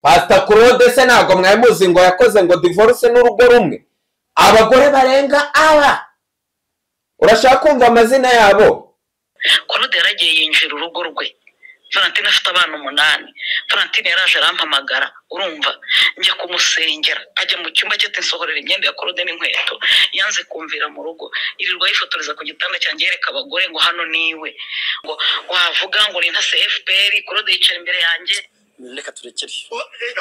pasita claude se ntabwo mwari muzi ngo yakoze ngo divorce n'urugo rumwe abagore barenga aba urashaka kumva amazina yabo claude yaragiye yinjira urugo rwe valentine afite abana umunani valentine yaraje arampamagara urumva njya kumusengera ajya mu cyumba cye ati nsohorera imyenda ya claude n'inkweto yanze kumvira mu rugo irirwa yifotoreza ku gitanda cyanjye yereka abagore ngo hano niwe ngo wavuga ngo ni nka cfpr claude yicara imbere yanjye reka turekere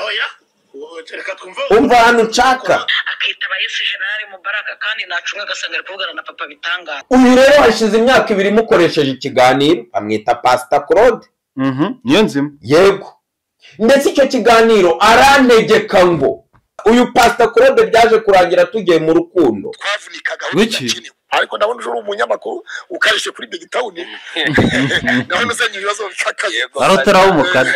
oya reka twumve umva ahantu nshaka akitaba yesu generale mubaraka kandi nacumwe agasanga ari kuvugana na papa bitangaza uyu rero hashize imyaka ibiri mukoresheje ikiganiro amwita pasita claude niyo nzima yego ndetse icyo kiganiro arantegeka ngo uyu pasita claude byaje kurangira tugiye mu rukundo twavunika Wiki. ariko ndabona uje uri umunyamakuru ukarishye kuri begitawuni ndabona uzanye ibibazo bikakaye barotera w'umukara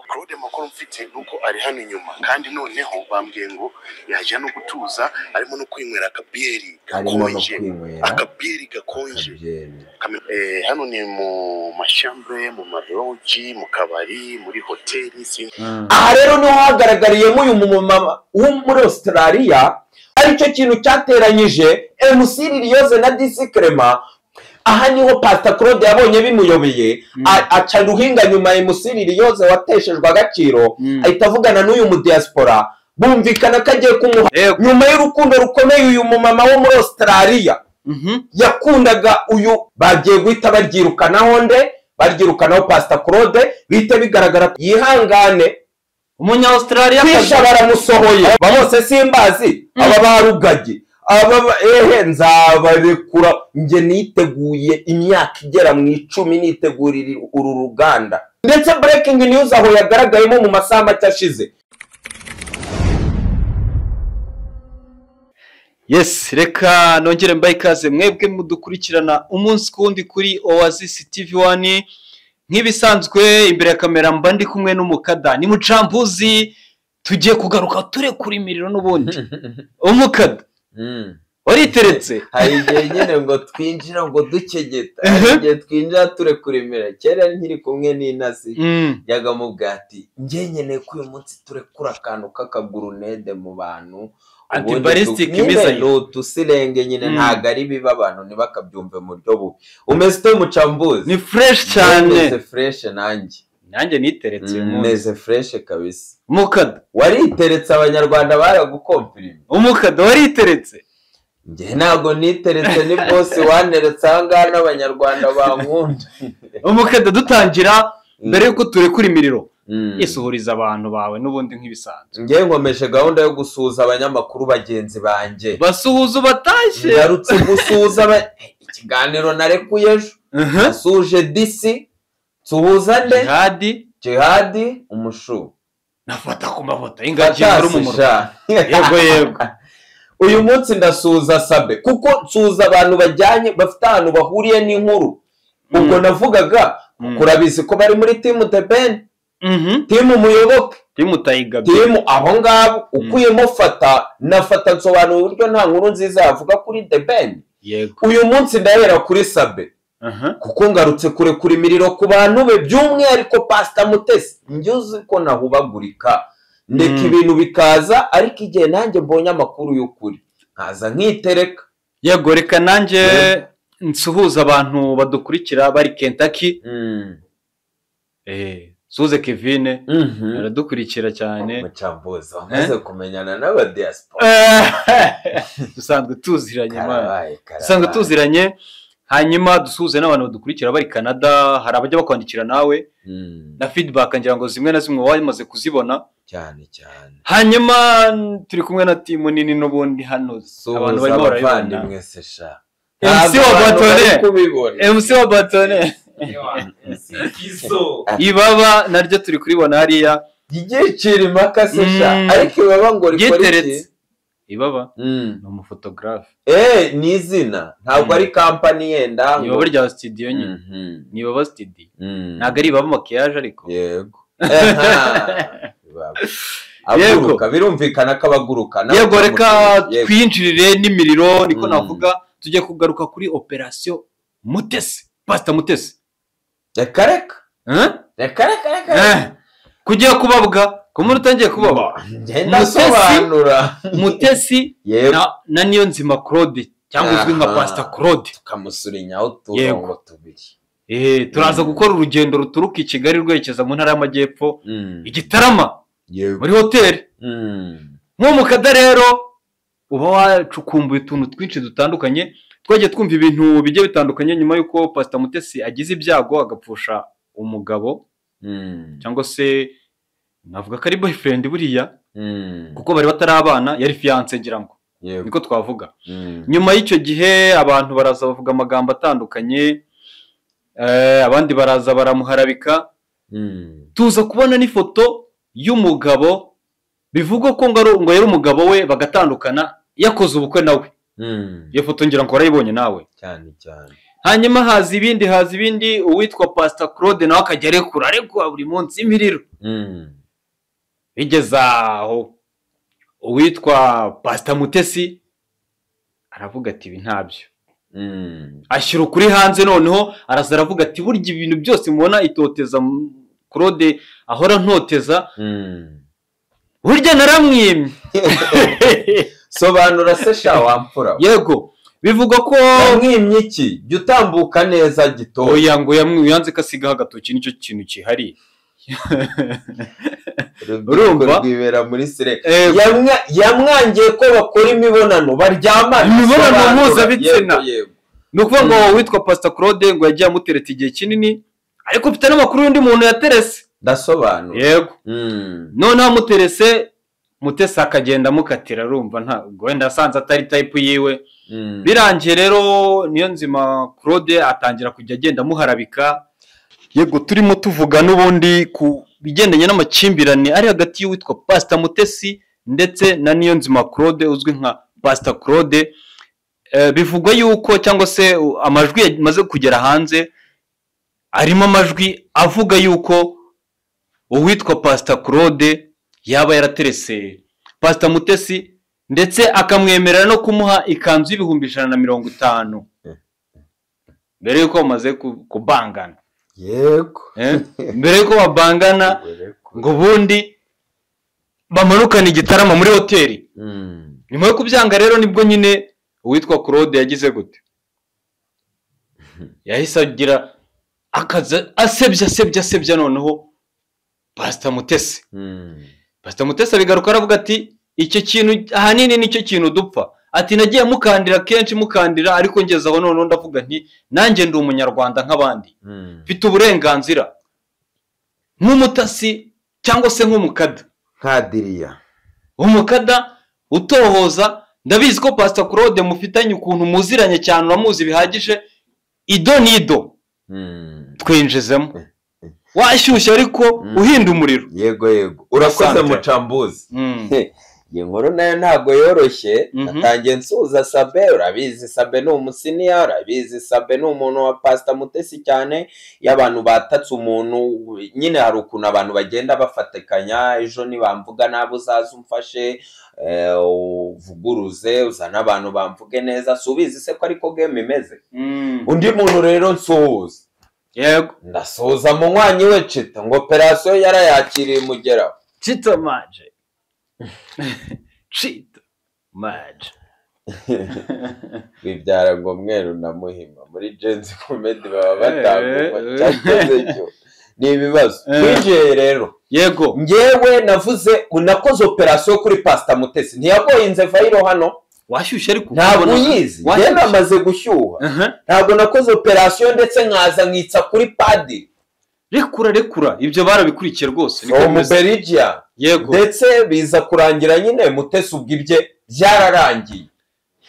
claude makuru mfite nuko ari hano inyuma kandi noneho bambwiye ngo yajya no gutuza arimo no kwinywera akabiyeri harimo no gakonje kwinywera akabiyeri gakonje akabyeri. Kami- eh, hano ni mu mashyambre mu marogi mu kabari muri hoteli sinzi aha rero niho hagaragariyemo uyu mumama wo muri australia aricyo kintu cyateranyije mc liliose na disi kerema aha niho pasita claude yabonye bimuyobeye a- aca ruhinga nyuma ya mc liliose wateshejwe agaciro Mm. ahita avugana n'uyu mudiyasipora bumvikana ko agiye kumuha yego nyuma y'urukundo rukomeye uyu mumama wo muri australia Mhm. yakundaga uyu bagiye guhita baryirukanaho nde baryirukanaho pasita claude bihita bigaragara ko yihangane umunya australia kwisha baramusohoye aba bose simbazi aba barugagi aba ba- ehe nzabarekura njye niteguye imyaka igera mu icumi nitegurira uru ruganda ndetse breaking news aho yagaragayemo mu masaha make ashize yes reka nongere mbaye ikaze mwebwe mudukurikirana umunsi ku wundi kuri oasis tv wani nk'ibisanzwe imbere ya kamera mba ndi kumwe n'umukada ni mucambuzi tugiye kugaruka turekura imiriro n'ubundi umukada wariteretse hari igihe nyine ngo twinjira ngo dukegeta Mhm. hari igihe twinjira turekura imera kera nkiri kumwe n'intasi Mm. yajyaga mu bwati njye nkeneye ko uyu munsi turekura akantu k'akagurunede mu bantu Anti-ballistic missile. ni utusirenge nyine Mm. ntabwo ari bibi abantu ntibakabyumve mu buryo bubi umeze ute mucambuzi ni fureshi cyane meze fureshe nanjye nanjye niteretse uyu munsi meze fureshe kabisa umukada wariteretse abanyarwanda baragukompirima umukada wariteretse njye ntabwo niteretse ni bose waneretse aha ngaha n'abanyarwanda bankunda umukada dutangira mbere yuko turekura imiriro Mm. isuhuriza abantu bawe n'ubundi nk'ibisanzwe njye nkomeje gahunda yo gusuhuza abanyamakuru bagenzi banjye basuhuza ubatashye ngarutse gusuhuza aba- ikiganiro narekuye ejo Mhm. nsuhuje disi nsuhuza nde jihadi jihadi umushu nafata ku mavuta ingagi muri mu murwa Fantastic, sha. yego yego uyu munsi ndasuhuza sabe kuko nsuhuza abantu bajyanye bafite ahantu bahuriye n'inkuru ubwo Mm. navugaga Mm. kurabizi ko bari muri timu tepeni Mhm. timu muyoboke timutayigabye timu aho ngabo ukuyemo fata nafata nsobanura uburyo nta nkuru nziza yavuga kuri the ben yego uyu munsi ndahera kuri sabe Aha. kuko ngarutse kure kure imiriro ku bantu be by'umwihariko pasita mutesi njye uzi ko nahubagurika ndeka Mm. ibintu bikaza ariko igihe nanjye mbonye amakuru y'ukuri nkaza nkitereka yego reka nanjye Yego. nsuhuza abantu badukurikira bari kentaki suze kevine Mhm. aradukurikira cyane mucambuzi wamaze kumenyana n'abadiyasipora dusanzwe tuziranye imana karabaye dusanzwe karabaye tuziranye hanyuma dusuhuze n'abantu badukurikira bari canada hari abajya bakwandikira nawe Mm, na feedback ngira ngo zimwe na zimwe wamaze kuzibona cyane cyane hanyuma n- turi kumwe na timu nini n'ubundi hano abantu suhuza barimo barabibona abavandimwe se sha MC wa Batone kubibona MC wa Batone ibaba naryo turi kuribona hariya ryicira impaka se sha Mm. ariko ibaba ngo rikora iki ryiteretse ibaba Mm. ni umufotogarafe eh ni izina ntabwo Mm. ari kampani yenda ni ngo ibaba rya studio nyine Mhm. ni ibaba studio Mm. ntabwo ari ibaba makiyaje ariko yego Aha. Ibaba. aguruka birumvikana ko abaguruka nawe yego reka uramutse. Yego. twinjirire n'imiriro niko Mm. navuga tujye kugaruka kuri operasiyo mutesi pasita mutesi reka reka Huh? reka reka reka Eh, kujya kubabwa ku muntu utangiye kubaba ngenda Mutesi- asobanura mutesi yego na- na niyo nzima claude cyangwa uzwi nka Aha. pasita claude tukamusurinyaho Yego. uturongo tubiri Eh, turaza gukora urugendo ruturuka i kigali rwerekeza mu ntara y'amajyepfo igitarama yego muri hoteli Mm. nko mu kada rero uba wacukumbuye utuntu twinshi dutandukanye twagiye twumva ibintu bigiye bitandukanye nyuma y'uko pasita mutesi agize ibyago agapfusha umugabo Mm. cyangwa se navuga ko ari boyfriend buriya Mm. kuko bari batari abana yari fiyanse ngira ngo Yego. niko twavuga Mm. nyuma y'icyo gihe abantu baraza bavuga amagambo atandukanye eh, abandi baraza baramuharabika Mm. tuza kubona n'ifoto y'umugabo bivugwa ko ngo ari- ngo yari umugabo we bagatandukana yakoze ubukwe nawe Mm. iyo foto ngira ngo warayibonye nawe cyane cyane hanyuma haza ibindi haza ibindi uwitwa pasita claude nawe akajya arekura arekura buri munsi imiriro Mm. bigeze aho uwitwa pasita mutesi aravuga ati ibi ntabyo Mm. ashyira ukuri hanze noneho araza aravuga ati burya ibintu byose mubona itoteza m- claude ahora ntoteza Mm. burya naramwimye sobanura se sha wamfura we. yego bivugwa ko yamwimye iki jya utambuka neza gitoya oya ngo yamwi- yanze ko asigaho agatoki nicyo kintu kihariye urumva? urubyiruko rwibera muri sire Eh, Yamwa- yamwangiye ko bakora imibonano baryamana Imibonano Sobanura. mpuzabitsina. Yego, yego. ni ukuvuga ngo uwitwa pasita claude ngo yagiye amutereta igihe kinini ariko mfite n'amakuru y'undi muntu yaterese ndasobanura yego Mm. noneho amuterese mutesi akagenda amukatira arumva ntabwo wenda asanze atari tayipu yiwe Mm. birangiye rero niyo nzima claude atangira kujya agenda amuharabika yego turimo tuvuga n'ubundi ku bigendanye n'amakimbirane ari hagati y'uwitwa pasita mutesi ndetse na niyo nzima claude uzwi nka pasita claude Eh, bivugwa yuko cyangwa se u- amajwi yamaze kugera hanze arimo amajwi avuga yuko uwitwa pasita claude yaba yaraterese pasita mutesi ndetse akamwemerera no kumuha ikanzu y'ibihumbi ijana na mirongo itanu mbere yuko bamaze ku- kubangana yego eh? mbere yuko babangana ngo ubundi bamanukane igitaramo muri hoteli Mm. nyuma yo kubyanga rero nibwo nyine uwitwa claude yagize gute yahise agira akaza asebya asebya asebya noneho pasita mutesi Mm. pasita mutesi abigaruka aravuga ati icyo kintu ahanini nicyo kintu dupfa ati nagiye mukandira kenshi mukandira ariko ngeze aho noneho ndavuga nti nanjye ndi umunyarwanda nk'abandi Mm. mfite uburenganzira nk'umutasi cyangwa se nk'umukada nkadiriya umukada utohoza ndabizi ko pasita claude mufitanye ukuntu muziranye cyane uramuzi bihagije ido n'ido Mm. twinjizemo washyushye ariko Mm. uhinda umuriro yego yego urakoze Asante. mucambuzi Mm. iyi nkuru nayo ntabwo yoroshye Mhm. natangiye nsuhuza sabe urabizi sabe ni umusiniya urabizi sabe ni umuntu wa pasita mutesi cyane iyo abantu batatse umuntu nyine hari ukuntu abantu bagenda bafatikanya ejo nibamvuga nabi uzaze umfashe eh, uvuguruze uzane abantu bamvuge neza si ubizi se ko ariko gemu imeze Mm. undi muntu rero nsuhuza yego ndasuhuza munywanyi we cita ngo operasiyo yarayakiriye imugeraho cito maje cito maje bibyara ngo mweru na muhima muri jenzi komedi baba Eh, batanguwe eh. cyakoze cyo ni ibibazo Eh. twinjiye rero yego ngewe navuze unakoze operasiyo kuri pasita mutesi ntiyagoye inzevayiro hano washyushye ariko ntabwo ukabona- uyizi washyushye. ngewe namaze gushyuha Aha. ntabwo nakoze operasiyo ndetse nkaza nkitsa kuri padi rekura rekura ibyo barabikurikiye rwose niko from bimeze. belgium yego ndetse biza kurangira nyine mutesi ubwo ibye byararangiye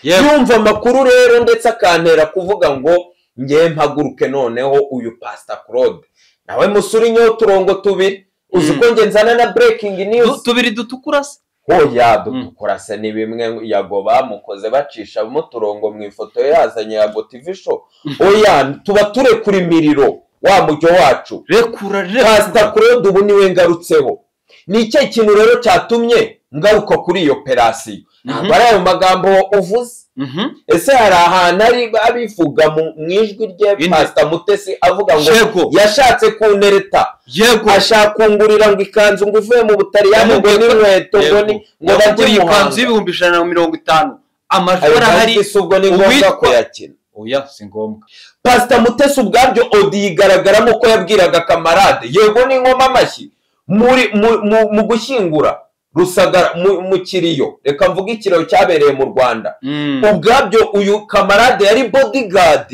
yego yumva amakuru rero ndetse akantera kuvuga ngo ngewe mpaguruke noneho uyu pasita claude nawe musore inyeho uturongo tubiri uzi Mm. uko nge nzana na burekingi Du- niyuzi tubiri dutukura se hoya dukora se ni bimwe yago bamukoze bacishamo uturongo mu ifoto ye yazanye yago tivi sho oya tuba turekura imiriro wa mujyo wacu rekura rekura pasita claude ubu niwe ngarutseho ni icyo kintu rero cyatumye ngaruka kuri iyo operasiyo Mhm. ntabwo ari ayo magambo uvuze Mhm. ese hari ahantu ari abivuga mu- mu ijwi rye Ine. pasita mutesi avuga ngo Yego. yashatse kunereta yego ashaka kungurira ngo ikanzu ngo uvuye mu butaliyani ngo Yamubwiye ko- n'inkweto ngo ni Yego. ngo bajye Yaguriye ikanzu muhanga y'ibihumbi ijana na mirongo itanu amajwi ayo arahari mazi si ubwo ni ngombwa uwitwa- kuyakina oya si ngombwa pasita mutesi ubwabyo odi yigaragaramo ko yabwiraga kamarade yego n'inkomamashyi amashyi muri mu- mu- mu gushyingura rusagara mu- mu kiriyo reka mvuge ikiriyo cyabereye mu rwanda Mm. ubwabyo uyu kamarade yari bodyguard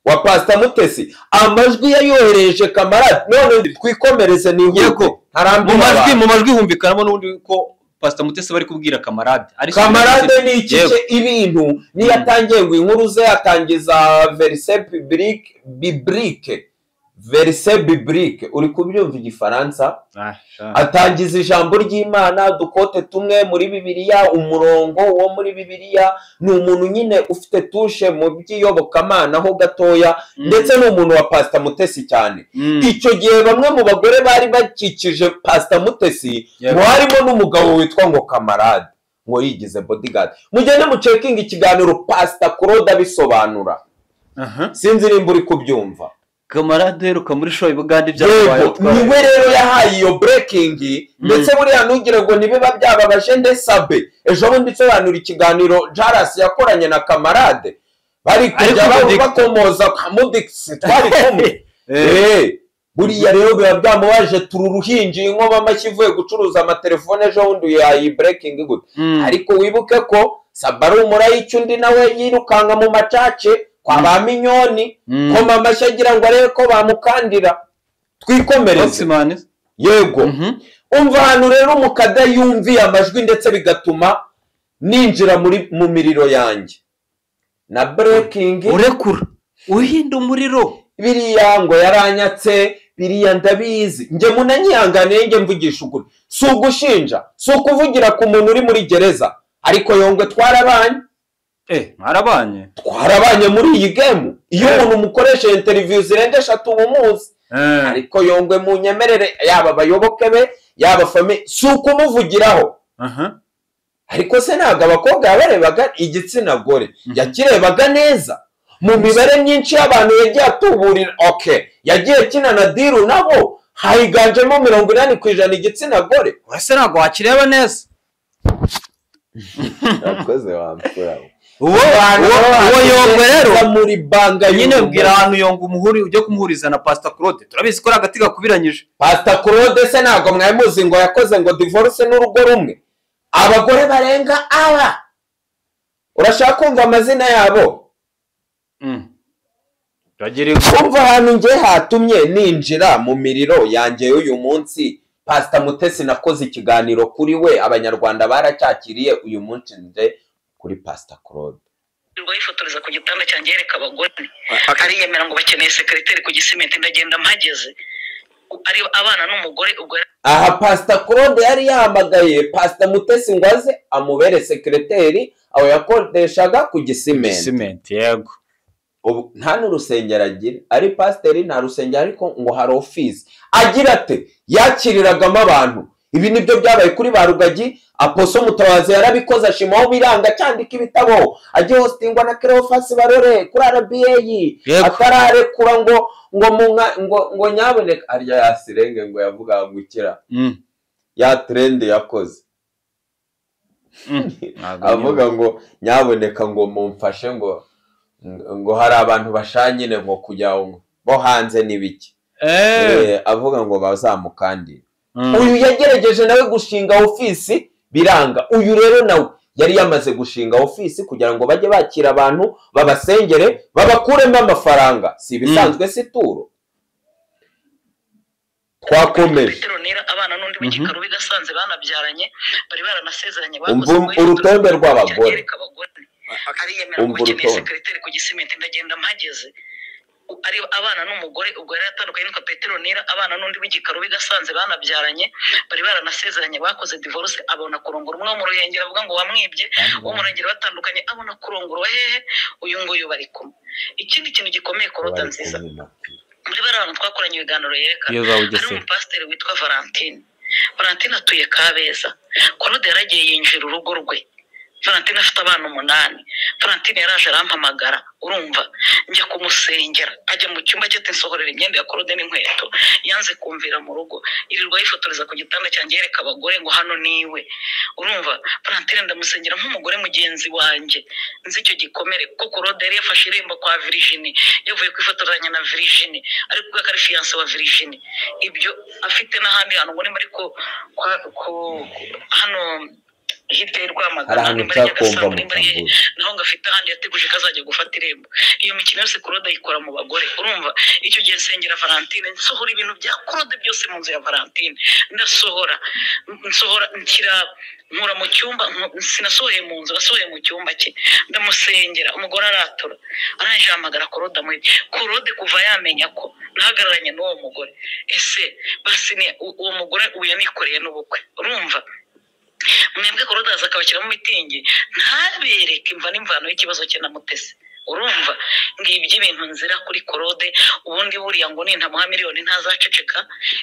wa pasita mutesi amajwi yayohereje kamarade none twikomereze nihute Yego. mu majwi mu majwi humvikanamo n'ubundi ko pasita mutesi bari kubwira kamarade Ariko- kamarade ni ikice Yego. ibintu niyo atangiye ngo inkuru ze yatangiza verise bibrike bibrike verise bibrike uri kubyumva igifaransa Ah, sha. atangiza ijambo ry'imana dukote tumwe muri bibiliya umurongo wo muri bibiliya ni umuntu nyine ufite tushe mu by'iyobokamana ho gatoya Mm. ndetse ni umuntu wa pasita mutesi cyane Mm. icyo gihe bamwe mu bagore bari bakikije pasita mutesi Yego. ngo harimo n'umugabo witwa ngo kamarade ngo yigize bodyguard mugende mucekinga ikiganiro pasita claude abisobanura Aha. sinzi nimba uri kubyumva kamarade heruka muri shoyi bugande byabaye yego utwaye. niwe rero yahaye iyo burekingi Mm. ndetse buriya ntugire ngo ntibiba byababaje ndesabe ejo bundi nsobanura ikiganiro jarasi yakoranye na kamarade bari kujya Ariko ba- Mudix- bakomoza kwa mudikisi twari kumwe Eh, Eh, buriya rero biba byamubaje turi uruhinja iyi nkoba amashyi ivuye gucuruza amatelefone ejo bundi yahaye burekingi gute mm. ariko wibuke ko saba ari umurayiki undi nawe yirukanka mu macace kwa ba minyoni Mm. koma amashyi agira ngo arebe ko bamukandira twikomereze Oxman. yego Mhm. umva ahantu rero umukada yumviye amajwi ndetse bigatuma ninjira muri mu miriro yanjye na burekingi urekura uhinda umuriro biriya ngo yaranyatse biriya ndabizi njye munanyihanganiye njye mvugisha ukuri si ugushinja si ukuvugira ku muntu uri muri gereza ariko yongwe twarabanye eh mwarabanye twarabanye muri iyi gemu iyo umuntu umukoresheje interiviyu zirenga eshatu uba umuzi Eh, ariko yongwe mu nyemerere yaba abayoboke be yaba fami si ukumuvugiraho aha. ariko se ntabwo abakobwa yabarebaga igitsina gore Mhm. yakirebaga neza mu mibare myinshi y'abantu yagiye atuburira oke yagiye akina na diru nabo hayiganjemo mirongo inani ku ijana igitsina gore ese ntabwo wakireba neza uwo uwo- uwo yongwe rero muri banga nyine mbwira ahantu yonga umuhuri ujye kumuhuriza na pasita claude turabizi ko ari agati gakubiranyije pasita claude se ntabwo mwari muzi ngo yakoze ngo divorce n'urugo rumwe abagore barenga aba urashaka kumva amazina yabo Mm. turagira ingo kumva ahantu ngiye hatumye ninjira mu miriro yanjye y'uyu munsi pasita mutesi nakoze ikiganiro kuri we abanyarwanda baracyakiriye uyu munsi nje kuri pasita claude rwa yifotoreza ku gitanda cyanjye yereka abagore ariyemera ngo bakeneye sekeriteri ku gisimenti ndagenda mpageze ari abana n'umugore ubwo yari aha pasita claude yari yahamagaye pasita mutesi ngo aze amubere sekereteri aho yakodeshaga ku gisimenti simenti yego ubu nta n'urusengero agira ari pasiteri nta rusengero ariko ngo hari ofisi agira ate yakiriragamo abantu ibi nibyo byabaye kuri ba rugagi aposo mutabazi yarabikoze ashimaho biranga cyandika ibitabo ajya hositingwa na kerofasi barore kuri rba Yego. atararekura ngo ngo mu nka- ngo ngo nyaboneka arya yasirenge ngo yavuga ngo ikira Mm. ya trende yakoze Mm. Ntabwo avuga ngo nyaboneka ngo mumfashe ngo ngo hari abantu bashanyine ngo kujya ngo bo hanze n'ibiki Eh. Eh, avuga ngo bazamukandire Mm. uyu yagerageje nawe gushinga ofisi biranga uyu rero nawe yari yamaze gushinga ofisi kugira ngo bajye bakira abantu babasengere babakuremo amafaranga si ibisanzwe si turo twakomeje Petero Nera abana n'undi w'igikaro bigasanze banabyaranye bari baranasezeranye Umva urutonde rw'abagore. ariyemera ngo Umva bakeneye urutonde. sekeriteri ku gisimenti ndagenda mpageze ari abana n'umugore ubwo yari atandukanye n'uko Petero Nera abana n'undi w'igikaro bigasanze banabyaranye bari baranasezeranye bakoze divorce abona kurongora umwe wo mu ruhengeri avuga ngo wamwibye wo mu ruhengeri batandukanye abona kurongorwa hehe uyu nguyu bari kumwe ikindi kintu gikomeye korota nziza muri bariya bantu twakoranye ibiganiro yerekana iyo uzaba hari ugesera umupasiteri witwa valentine valentine atuye kabeza korode yaragiye yinjira urugo rwe valentine afite abana umunani valentine yaraje arampamagara urumva njya kumusengera ajya mu cyumba cye atinsohorera imyenda ya korode n'inkweto yanze kumvira mu rugo irirwa yifotoreza ku gitanda cyanjye yereka abagore ngo hano niwe urumva valentine ndamusengera nk'umugore mugenzi wanjye nzi icyo gikomere kuko korode yari yafashe irembo kwa virijini yavuye kwifotozanya na virijini ariko ubwo akaba ari fiyanse wa virijini ibyo afite n'ahandi hantu ubona muri ko kwa- ko- hano hirya y'i Hari rwamagana ahantu nimba ari Nyagasango, utakumva nimba ari- Mutambuzi. naho ngo afite ahandi yateguje ko azajya gufata irembo iyo mikino yose korode ayikora mu bagore urumva icyo gihe nsengera valentine nsohora ibintu bya korode byose mu nzu ya valentine ndasohora nsohora nshyira nkura mu cyumba nku- sinasohoye mu nzu nasohoye mu cyumba cye ndamusengera umugore aratura arangije ahamagara korode amuhita korode kuva yamenya ko nahagararanye n'uwo mugore ese basi ni- u- uwo mugore ubu yanikoreye n'ubukwe urumva mwebwe kurodaza akabashyiramo mitingi ntabereke imva n'imvano y'ikibazo cye na mutesi urumva ngibyo ibintu nzira kuri korode ubundi buriya ngo nintamuha miliyoni ntazaceceka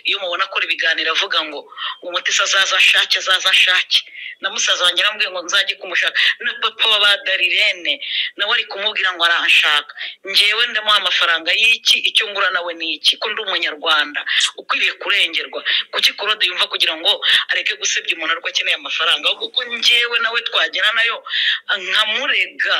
iyo mubona akora ibiganiro avuga ngo umutesi azaza ashake azaza ashake na musaza wanjye arambwiye ngo nzajye kumushaka na papa wa ba darirene nawe ari kumubwira ngo aranshaka ngewe ndamuha amafaranga y'iki icyo ngura nawe ni iki ko ndi umunyarwanda ukwiriye kurengerwa kuki korode yumva kugira ngo areke gusebya umuntu ariko akeneye amafaranga ahubwo kuko njyewe nawe twagera nayo nkamurega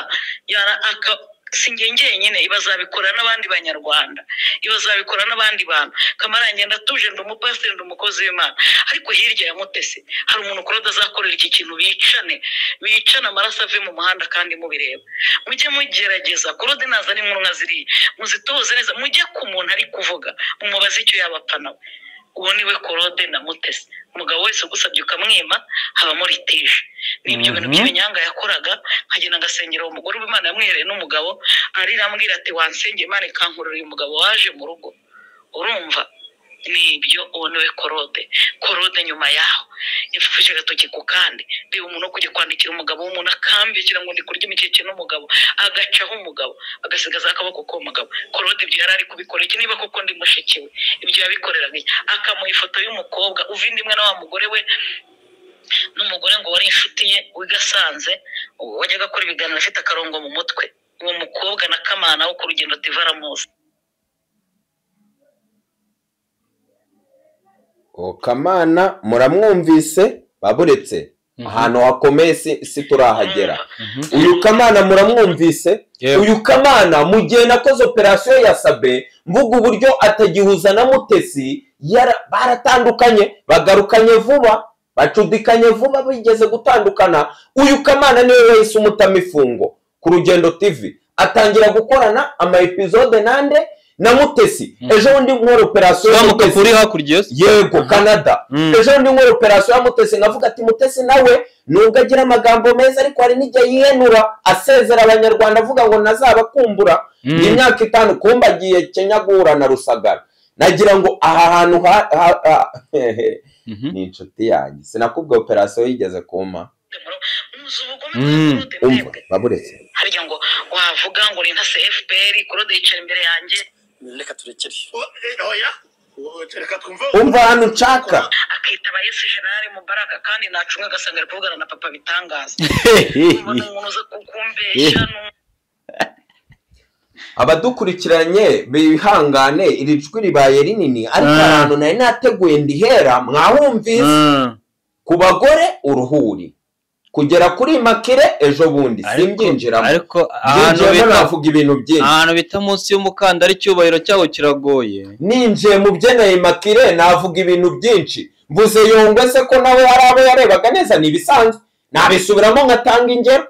yara aka si njye njyenyine ibazabikora n'abandi banyarwanda ibazabikora n'abandi bantu kamara ngenda atuje ndi umupasiteri ndi umukozi w'imana ariko hirya ya mutesi hari umuntu kurada azakorera iki kintu bicane bicane amaraso ave mu muhanda kandi mubireba mujye mugerageza kurode nazana inkunga ziriya muzitoze neza mujye ku muntu ari kuvuga mumubaze icyo yaba apfa nawe uwo niwe korode na mutesi umugabo wese ugusabye ukamwima habamo litije ni ibyo bintu Mhm. by'ibinyanga yakoraga nkagenda agasengera uwo mugore uba imana yamwihereye n'umugabo arira ambwira ati wansenge imana ikankurura uyu mugabo waje mu rugo urumva ni ibyo uwo niwe korode korode nyuma yaho yapfupfuje agatoki ku kandi reba umuntu wo kujya kwandikira umugabo w'umuntu akambikira ngo ndi kurya imikeke n'umugabo agacaho umugabo agasigaza akaboko k'uwo mugabo korode ibyo yari ari kubikora iki niba koko ndi mushiki we ibyo yabikoreraga iki akamuha ifoto y'umukobwa uva inda imwe na wa mugore we n'umugore ngo wari inshuti ye w'igasanze wajyaga akora ibiganiro afite akarongo mu mutwe uwo mukobwa na kamana wo ku rugendo tivaramuzi O kamana muramwumvise baburetse ahantu hakomeye si si turahagera uyu kamana muramwumvise Yewe. uyu kamana mu gihe nakoze operasiyo ya sabe mvuga uburyo atagihuza na mutesi yara- baratandukanye bagarukanye vuba bacudikanye vuba bigeze gutandukana uyu kamana niwe wahise umutama ifungo ku rugendo tv atangira gukorana ama episode nande na mutesi ejo bundi nkora operasiyo ya turamuka mutesi kuri hakurya yose yego canada Mm. ejo ndi nkora operasiyo ya mutesi nkavuga ati mutesi nawe nubwo agira amagambo meza ariko hari n'igihe yihenura asezera abanyarwanda avuga ngo nazabakumbura Mm. imyaka itanu kumbagiye kenya guhura na rusagara nagira ngo aha hantu ha- ha- ha- Mhm. ni inshuti yanjye sinakubwa operasiyo yigeze kumpa muzi ubugome Mm. bwa korode umva mwebwe baburetse harya ngo wavuga ngo ni nka cfpr korode yicara imbere yanjye reka turekere oya reka twumve umva ahantu nshaka akitaba yesi generale mubaraka kandi nacumwe agasanga ari kuvugana na papa bitangaza mbona umuntu uza kukumbeshya ni- abadukurikiranye bihangane iri jwi ribaye rinini ariko Mm. ahantu nari nateguye ndihera mwahumvise Mm. ku bagore uruhuri kugera kuri makire ejo bundi Ariko- simbyinjiramo ariko ahantu byinjiyemo bita navuga ibintu byinshi ahantu bita munsi y'umukandara icyubahiro cyawo kiragoye ninjiye mu byenaye makire navuga ibintu byinshi mvuze yongwe se ko nawe hari abo yarebaga neza ni ibisanzwe nabisubiramo nkatanga ingero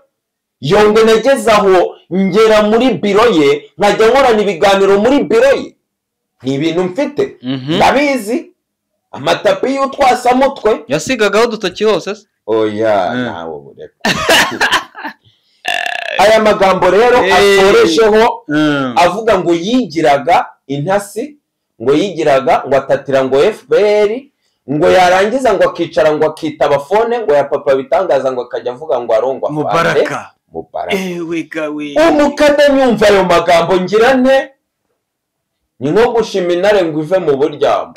yongwe nageze aho ngera muri biro ye nkajya nkorana ibiganiro muri biro ye ni ibintu mfite Mhm. ndabizi amatapi y'utwasamutwe yasigagaho udutoki hose se oya Mm. nawe bureka aya magambo rero Hey. atoresheho Mm. avuga ngo yigiraga intasi ngo yigiraga ngo atatira ngo fpr ngo yarangiza ngo akicara ngo akitaba fone ngo ya papa bitangaza ngo akajya avuga ngo arongwa afande. mubaraka mubaraka ewe gawe umukademi yumva ayo magambo ngira nte ni nko gushima intare ngo ive mu buryamo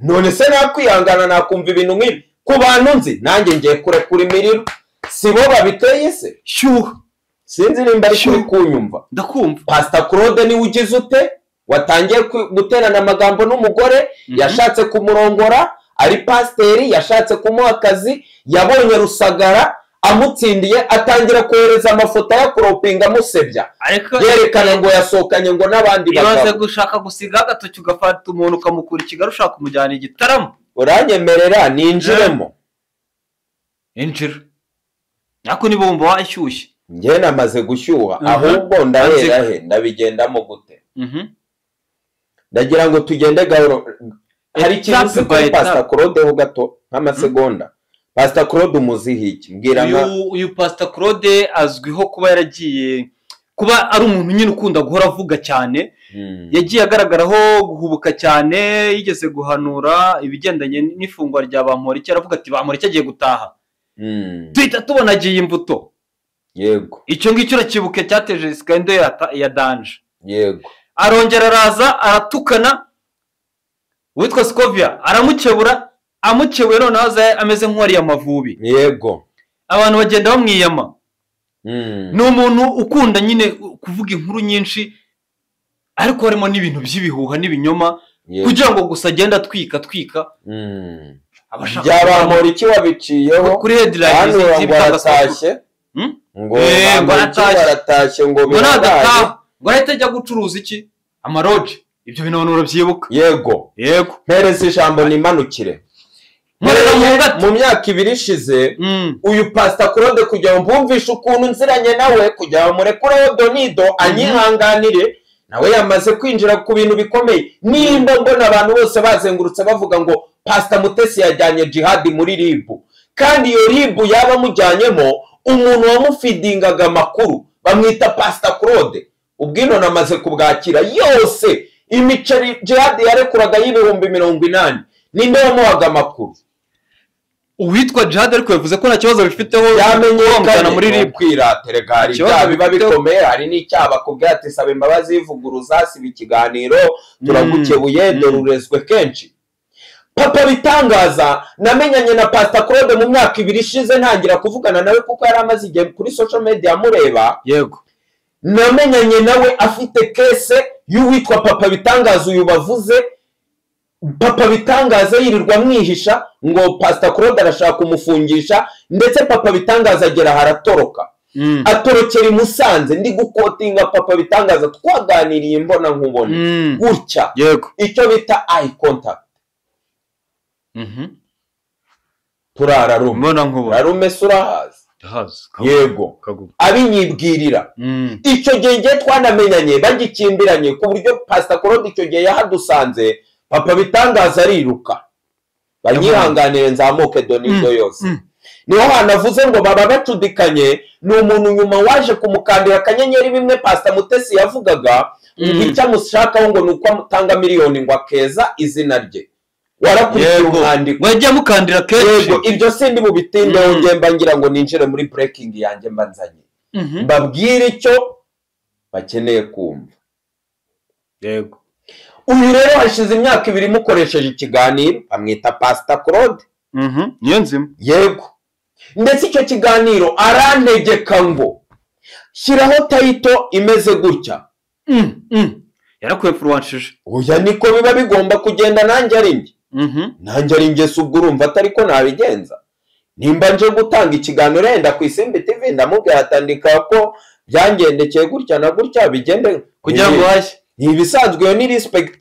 none se nakwihangana nakumva ibintu nk'ibi ku bantu nzi nanjye ngiye kurekura imiriro si bo babiteye se shyuha sinzi nimba ari kuri kunyumva ndakumva pasita claude niwe ugize ute watangiye ku- guterana amagambo n'umugore yashatse kumurongora ari pasiteri yashatse kumuha akazi yabonye rusagara amutsindiye atangira kohereza amafoto ayakoropinga amusebya ariko yerekana ngo yasohokanye ngo n'abandi ibanze bagabo gushaka gusigaho agatoki ugafata umuntu ukamukura ikigali ushaka kumujyana igitaramo uranyemerera ninjiremo injira ariko niba wumva washyushye njye namaze gushyuha Mhm. ahubwo ndahera he ndabigendamo gute ndagira ngo tugende gahoro hari ikintu Etape uzi by kuri etape. pasita claude ho gato nk'amasegonda pasita claude umuziho iki mbwira nka uyu uyu pasita claude azwiho kuba yaragiye kuba ari umuntu nyine ukunda guhora avuga cyane Hmm. yagiye agaragaraho guhubuka cyane yigeze guhanura ibigendanye n'ifungwa rya bamporiki aravuga ati bamporiki agiye gutaha Hmm. duhita tubona agiye imbuto yego icyo ngicyo urakibuke cyateje sikarindo ya danje yego arongera araza aratukana uwitwa sikovia aramukebura amukebuye noneho aza ameze nk'uwariye amavubi yego abantu bagenda bamwiyama Hmm. ni umuntu ukunda nyine kuvuga inkuru nyinshi ariko harimo n'ibintu by'ibihuha n'ibinyoma Yego. kugira ngo gusa agende atwika atwika Hmm. abashaka byabamura iki wabiciyeho kuri headline hano ngo z'ibitangazamakuru aratashye Hmm? ngo Eh, ngo bamuriki aratashye. baratashye ngo ngo birangaye nagataha ngo ahite ajya gucuruza iki amaroje ibyo bintu abantu urabyibuka yego yego mpereza ijambo nimanukire nkorera mu ngata mu myaka ibiri ishize Mm. uyu pasita claude kugira ngo mbumvishe ukuntu nziranye nawe kugira ngo murekureho donido anyihanganire nawe yamaze kwinjira ku bintu bikomeye nimba mbona abantu bose bazengurutse bavuga ngo pasita mutesi yajyanye jihadi muri ribu kandi iyo ribu yaba amujyanyemo umuntu wamufidingaga amakuru bamwita pasita claude ubwino namaze kubwakira yose imiceri jihadi yarekuraga y'ibihumbi mirongo inani ninde wamuhaga amakuru uwitwa jihad ariko yavuze ko nta kibazo bifiteho byamenyekana kwamagana muri rib kwiratere gari Ikibazo ibyaha biba bifite- bikomeye hari n'icyaha bakubwira ati saba imbabazi vuguruzasiba ikiganiro turagukebuye Mm. dore urezwe kenshi papa bitangaza namenyanye na pasita claude mu myaka ibiri ishize ntangira kuvugana nawe kuko yari amaze igihe kuri social media amureba yego namenyanye nawe afite kese y'uwitwa papa bitangaza uyu bavuze papa bitangaza yirirwa amwihisha ngo pasita claude arashaka kumufungisha ndetse papa bitangaza agera aha aratoroka Mm. atorokera i musanze ndi gukotinga papa bitangaza twaganiriye imbona nkubona Mm. gutya yego icyo bita ayi contact Mhm. turararume mbona nkubona rarume se urahazi ndahazi yego kagugu abinyibwirira Mm. icyo gihe igihe twanamenyanye bagikimbiranye ku buryo pasita claude icyo gihe yahadusanze papa bitangaza ariruka banyihanganire nzamuke donido yose mm. niho hanavuze ngo baba bacudikanye ni umuntu nyuma waje kumukandira akanyenyeri bimwe pasita mutesi yavugaga ngo icyo amushakaho ngo ni uko amutanga miliyoni ngo akeza izina rye warakurikiye yego umwandiko wajya mukandira kenshi yego ibyo sindi bubitindeho Mm. ngemba ngira ngo ninjire muri burekingi yanjye mbanzanye Mhm. mbabwire icyo bakeneye kumva yego uyu rero hashize imyaka ibiri mukoresheje ikiganiro bamwita pasita claude Mhm. niyo nzima yego ndetse icyo kiganiro arantegeka ngo shyiraho tayito imeze gutya Mm. Mm. yarakwepfurwanshije oya niko biba bigomba kugenda nanjye ari njye Mhm. nanjye ari njye si ubwo urumva atari ko nabigenza nimba nje gutanga ikiganiro yenda ku isimbi tv ndamubwira atandika ko byangendekeye gutya na gutya bigende kugira ngo uhashye ni ibisanzwe iyo ni respect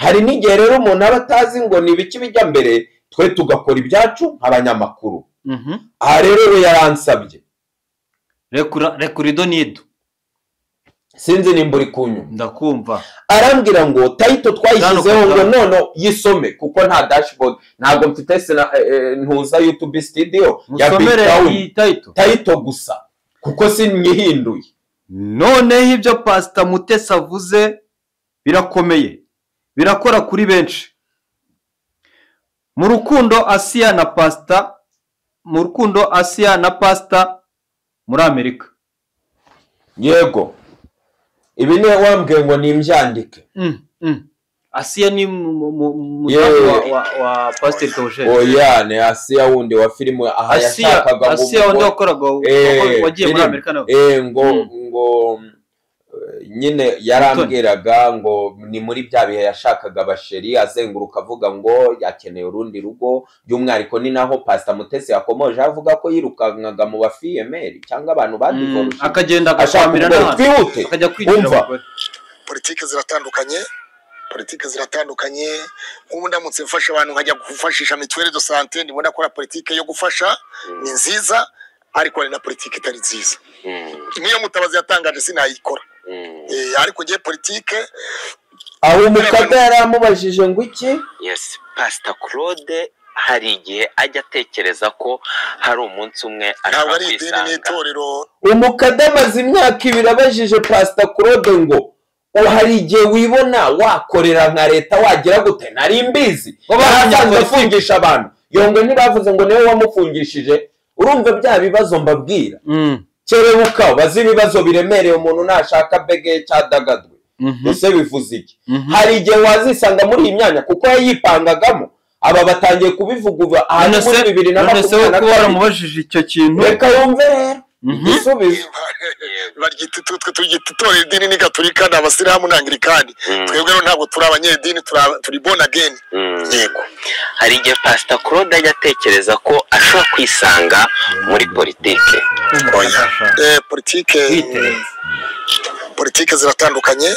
hari n'igihe rero umuntu aba atazi ngo ni ibiki bijya mbere twe tugakora ibyacu nk'abanyamakuru Mhm. aha rero we yaransabye rekura rekura idonido sinzi nimba uri kunyuma ndakumva arambwira ngo tayito twayishyizeho Tano ngo kagame. none yisome kuko nta dashboard ntabwo mfite sena eh, eh, ntuza youtube studio ya big musomere town iyi tayito tayito gusa kuko sinyihinduye noneho ibyo pasita mutesi avuze birakomeye birakora kuri benshi mu rukundo asiya na pasita mu rukundo asiya na pasita muri amerika yego ibi niwe wambwiye ngo nimbyandike Mm, mm. asiya ni umudamu wa, wa, wa pasiteri kawusheri oya ni asiya wundi wa filime aha asiya yashakaga ngo asiya wanda wakoraga Eh, wagiye muri film. amerika nawe Eh, ngo Mm. ngo eh, nyine yarambwiraga ngo ni muri bya bihe yashakaga basheri azenguruka avuga ngo yakeneye urundi rugo by'umwihariko ni naho pasita mutesi yakomoje avuga ko yirukankaga mu bafiyemeri cyangwa abantu Mm, badivoruje akagenda ashaka agakwamira umugore, n'ahantu twihute akajya kwinjira Umva. abagore politiki ziratandukanye politiki ziratandukanye nk'ubu ndamutse mfasha abantu nkajya gufashisha mituweli do sante ndimo nakora politiki yo gufasha ni nziza ariko hari na politiki itari nziza nk'iyo mutabazi yatangaje sinayikora Eh, ariko ngiye politiki aho umukada yari amubajije ngo iki yes pasita claude hari igihe ajya atekereza ko hari umunsi umwe ntabwo ashobora ari idini kwisanga n'itorero umukada amaze imyaka ibiri abajije pasita claude ngo ubu hari igihe wibona wakorera nka leta wagira gute nari mbizi Wabaye yarasanzwe umunyapolitiki. afungisha abantu yongwe ntibavuze ngo niwe wamufungishije urumva bya bibazo mbabwira Mm, kerebuka bazi ibibazo biremereye umuntu nashaka bege cyadagadwe mhm, ese bivuze iki mhm. hari igihe wazisanga muri iyi myanya kuko yayipangagamo aba batangiye kubivuga ubu ahantu none se muri bibiri na none se we makumyabiri na kuba kabiri waramubajije icyo kintu reka yumve rero Mhm. igisubizo baryita twe turyita itorero idini ni gaturika ni abasiramu n'angirikani Mm, twebwe rero ntabwo turi abanyedini turi aba- turi bona geni mm. yego hari igihe pasita claude ajya atekereza ko ashobora kwisanga muri politiki oya Eh, politike Witeretse. politike ziratandukanye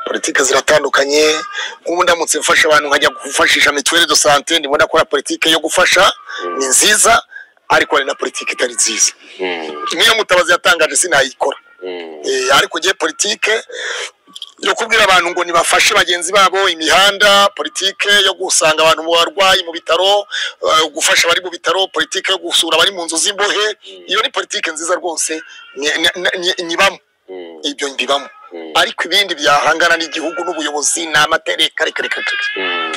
politike ziratandukanye nk'ubu ndamutse mfasha abantu nkajya gufashisha mituweli do sante ndimo nakora politike yo gufasha ni nziza ariko hari na politike itari nziza Mm, nk'iyo mutabazi yatangaje sinayikora mm, Eh, ariko ngiye politike yo kubwira abantu ngo nibafashe bagenzi babo imihanda politike yo gusanga abantu mu barwayi mu bitaro eh, gufasha abari mu bitaro politike yo gusura abari mu nzu z'imbohe iyo ni politike nziza rwose ni- ni- ni- nyibamo mm, ibyo mbibamo mm, ariko ibindi byahangana n'igihugu n'ubuyobozi ni amategeko reka reka reka mm.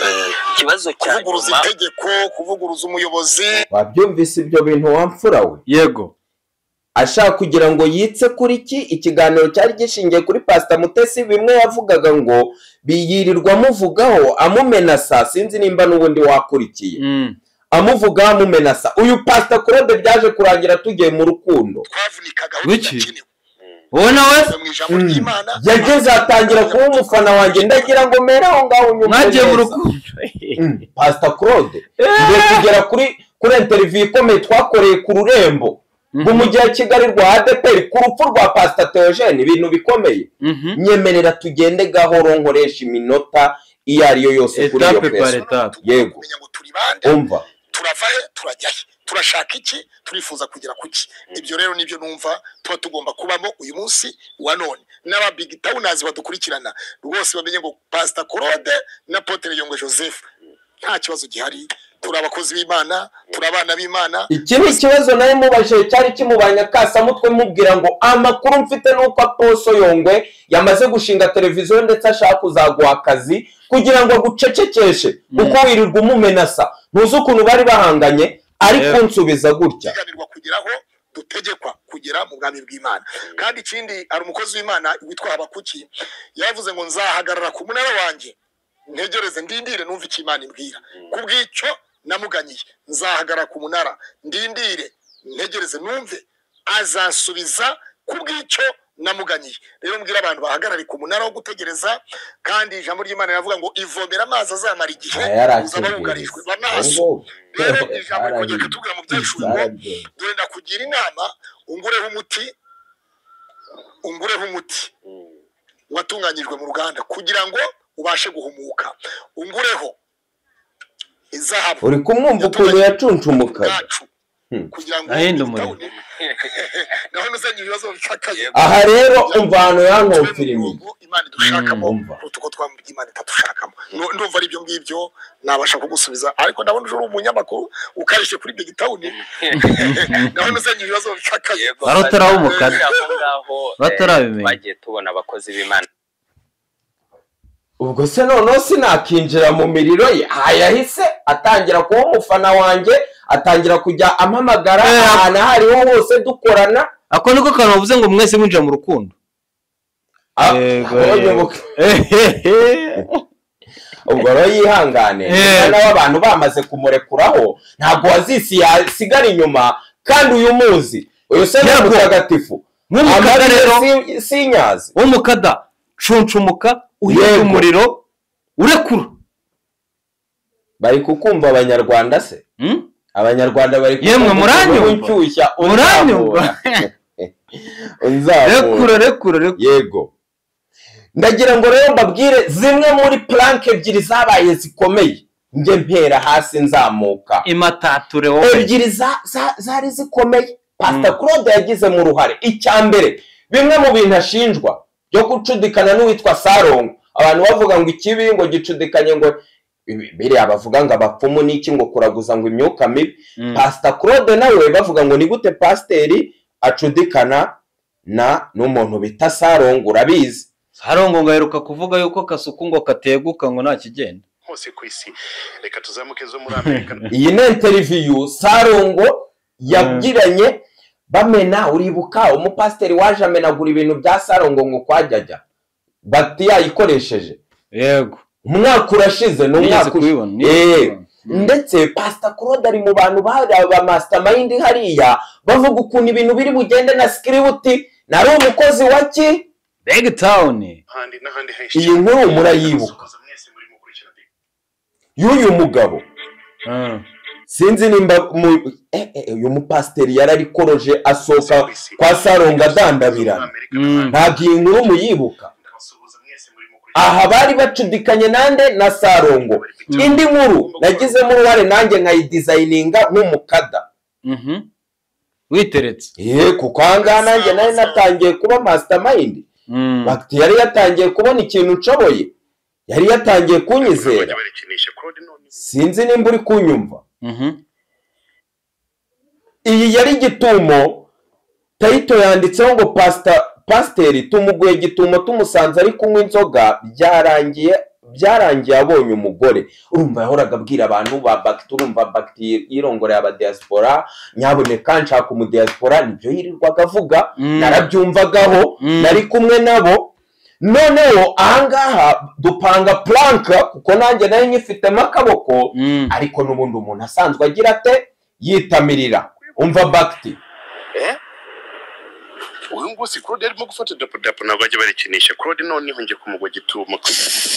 ikibazo cya kuvuguruza nyuma itegeko kuvuguruza umuyobozi wabyumvise ibyo bintu wamfura we yego ashaka kugira ngo yitse kuri ki ikiganiro cyari gishingiye kuri pasita mutesi bimwe yavugaga ngo biyirirwa amuvugaho amumenasa sinzi nimba n'ubundi wakurikiye Mm, amuvugaho amumenasa uyu pasita kurode byaje kurangira tugiye mu rukundo twavunika gahunda Wiki? idakenewe wowe nawe mu ijambo ry'imana yageze atangira kuba umufana wanjye ndagira ngo mere aho ngaho unyumve mwagiye mu neza. rukundo Mm, pasita kurode mbere kugera kuri kuri interiviyu ikomeye twakoreye ku rurembo ngo mu gihe kigali rwa adeperi ku rupfu rwa pasita teogene ibintu bikomeye Mhm. nyemerera tugende gahoro nkoresha iminota iyo ari yo yose kuri iyo etape par pesa etape Yego. kumenya ngo turi bande umva turava he turajya he turashaka iki turifuza kugera ku ki ibyo rero nibyo numva tuba tugomba kubamo uyu munsi wa none n'aba big townazi badukurikirana rwose bamenye ngo pasita claude na potere yongwe joseph nta kibazo gihari turi abakozi b'imana turi abana b'imana iki ni ikibazo nari mubajije cyari kimubanya kasamutwe mubwira ngo amakuru mfite ni uko aposo yongwe yamaze gushinga televiziyo ndetse ashaka kuzaguha akazi kugira ngo agucecekeshe kuko wirirwa umumenasa ntuzi ukuntu bari bahanganye ari Yego. kunsubiza gutya tuganirwa kugeraho dutegekwa kugera mu bwami bw'imana kandi ikindi hari umukozi w'imana witwa habakuki yavuze ngo nzahagarara ku munara wanjye ntegereze ndindire numve icyo imana imbwira ku bw'icyo namuganyiye nzahagarara ku munara ndindire ntegereze numve azansubiza ku bw'icyo namuganyiye rero mbwira abantu bahagarare ku munara wo gutegereza kandi ijambo ry'imana riravuga ngo ivomera amazi azamara igihe Aya yari uzaba wugarijwe akibwiriza. banaso Ahubwo, rero ijambo rikongera yarabibwiye. kutubwira mu byacu Yarabibwiye. dore ndakugira inama ungureho umuti ungureho umuti watunganyijwe mu ruganda kugira ngo ubashe guhumuka ungureho izahabu uri kumwumva ukuntu yacunshumukaga bwacu kugira ngo Ahinda umuriro. naho nuzanye ibibazo bikakaye aha rero umva ahantu yankomfirimiye imana idushakamo Mm, umva. kuruta uko twamubwira imana itadushakamo Nu- ndumva ari ibyo ngibyo nabasha kugusubiza ariko ndabona uje uri umunyamakuru ukarishye kuri big town ndabona uzanye ibibazo bikakaye Arotaraho umukara. aho ngaho eh, Batarabimenya. twagiye tubona abakozi b'imana ubwo se noneho sinakinjira mu miriro ye aha yahise atangira kuba umufana wanjye atangira kujya ampamagara Eh. ahantu aho ariho hose dukorana ako niko kantu bavuze ngo mwese mwinjira mu rukundo Ah, Yego, abonye yego. ubuk- ubwo rero yihangane Eh. umwana w'abantu bamaze kumurekuraho ntabwo wazisi yasigara inyuma kandi uyu muzi uyu se ni Yego. mutagatifu Nk'umukara Amabere rero. si- sinyazi w'umukada cuncumuka uhita Yego. umuriro urekura bari kukumva abanyarwanda se Hmm? abanyarwanda bari Yemwe muranyumva? unshyushya Muranyumva? unzamura rekura rekura rekura yego ndagira ngo rero mbabwire zimwe muri puranke ebyiri zabaye zikomeye njye mpera hasi nzamuka imatature wowe ebyiri za- za- zari zikomeye pasita claude yagizemo uruhare icya mbere bimwe mu bintu ashinjwa byo gucudikana n'uwitwa sarongo abantu bavuga ngo ikibi ngo gicudikanye ngo ibi- biriya bavuga ngo abapfumu n'iki ngo kuraguza ngo imyuka mibi Mm. pasita claude nawe bavuga ngo ni gute pasiteri acudikana na n'umuntu bita sarongo urabizi harongo ngo aheruka kuvuga yuko kasuku ngo kateguka ngo nta kigenda hose ku isi reka tuzamuke zo muri amerika iyi ni interiviyu sarongo yagiranye bamena uribuka umupasiteri waje amenagura ibintu bya sarongo ngo kwajyajya bati yayikoresheje yego umwaka urashize ni nigeze umwaka ushize kubibona nigeze Eh. kubibona. ndetse pasita claude ari mu bantu bari aba mastermind hariya bavuga ukuntu ibintu biri bugende na sikiributi nari umukozi wa ki beg tawuni n'ahandi n'ahandi henshi iyi nkuru murayibuka Musokoza mwese muri mukurikirana y'uyu mugabo sinzi nimba mu- eh, eh, uyu mupasiteri yari arikoroje asohoka kwa saronga adandabirana ntabwo iyi nkuru muyibuka ndabasuhuza mwese muri mukurikirana aha bari bacudikanye nande na sarongo indi nkuru nagizemo uruhare nanjye nkayidizayininga nk'umukada Mhm. witeretse ye kuko ahangaha nanjye nari natangiye kuba mastermind Mm. bati yari yatangiye kubona ikintu nshoboye yari yatangiye kunyizera bajya barekinisha claude none sinzi nimba uri kunyumva Mhm. iyi yari gitumo tayito yanditseho ngo pasita pasiteri tumuguye gitumo tumusanze ari kunywa inzoga byarangiye byarangiye abonye umugore urumva yahoraga abwira abantu ba bagiti urumva bagiti yirongoreye abadiyasipora nyaboneka nshaka umudiyasipora nibyo yirirwaga avuga Mm. narabyumvagaho Mm. nari kumwe nabo noneho ahangaha dupanga puranka kuko nanjye nari nyifitemo akaboko Mm. ariko n'ubundi umuntu asanzwe agira ate yitamirira umva bagiti uyu nguyu si claude yarimo gufata dapu dapu ntabwo bajya barekinisha claude noneho njye kumugwa gituma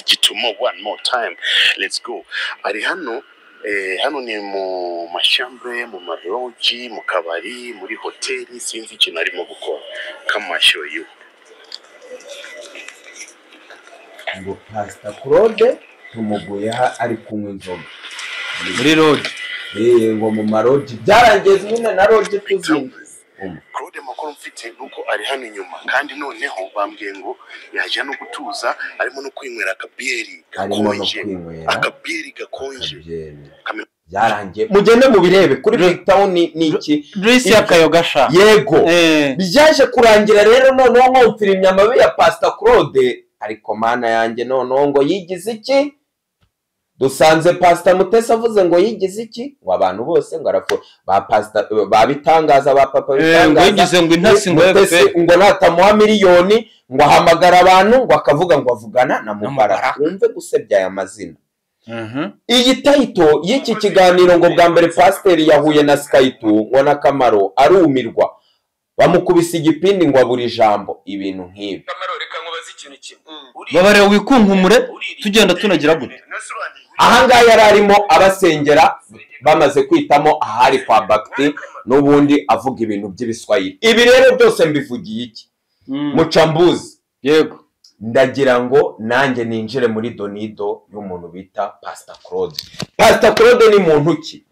gituma one more time let's go ari hano eh, hano ni mu mashyambre mu marogi mu kabari muri hoteli sinzi ikintu arimo gukora kamashoyu ngo pasita claude tumuguye ha- ari kunywa inzoga muri rogi eee ngo mu marogi byarangiye nyine na rogi tuzinga claude amakuru mfite ni uko ari hano inyuma kandi noneho bambwiye ngo yaje no gutuza arimo no kwinywera akabiyeri arimo no gakonje kwinywera akabiyeri gakonje akabyeri Kamera- byarangiye mugende mubirebe kuri Re- big town ni ni iki drisi y'akayoga sha yego Eh. byaje kurangira rero noneho nkumvira imyamabi ya pasita claude ariko mana yanjye noneho ngo yigize iki dusanze pasita mutesi avuze ngo yigize iki ngo abantu bose ngo arapfa ba pasita ba bitangaza ba papa Eh, ngo yigize ngo intasi ngo Mutesi efe ngo natamuha miliyoni ngo ahamagara abantu ngo akavuga ngo avugana na mubaraka Mubaraka. wumve gusebya aya mazina iyi tayito y'iki kiganiro ngo bwa mbere pasiteri yahuye na sikayitu ngo n'akamaro arumirwa bamukubise igipindi ngo abura ijambo ibintu nk'ibi kamaro reka nkubaze ikintu kimwe babareba wikunkumure tugenda tunagira gute ahangaha yari arimo abasengera bamaze kwitamo ahari kwa bagiti n'ubundi avuga ibintu by'ibiswayili ibi rero byose mbivugiye iki mucambuzi yego ndagira ngo nanjye ninjire muri donido y'umuntu bita pasita claude pasita claude ni muntu ki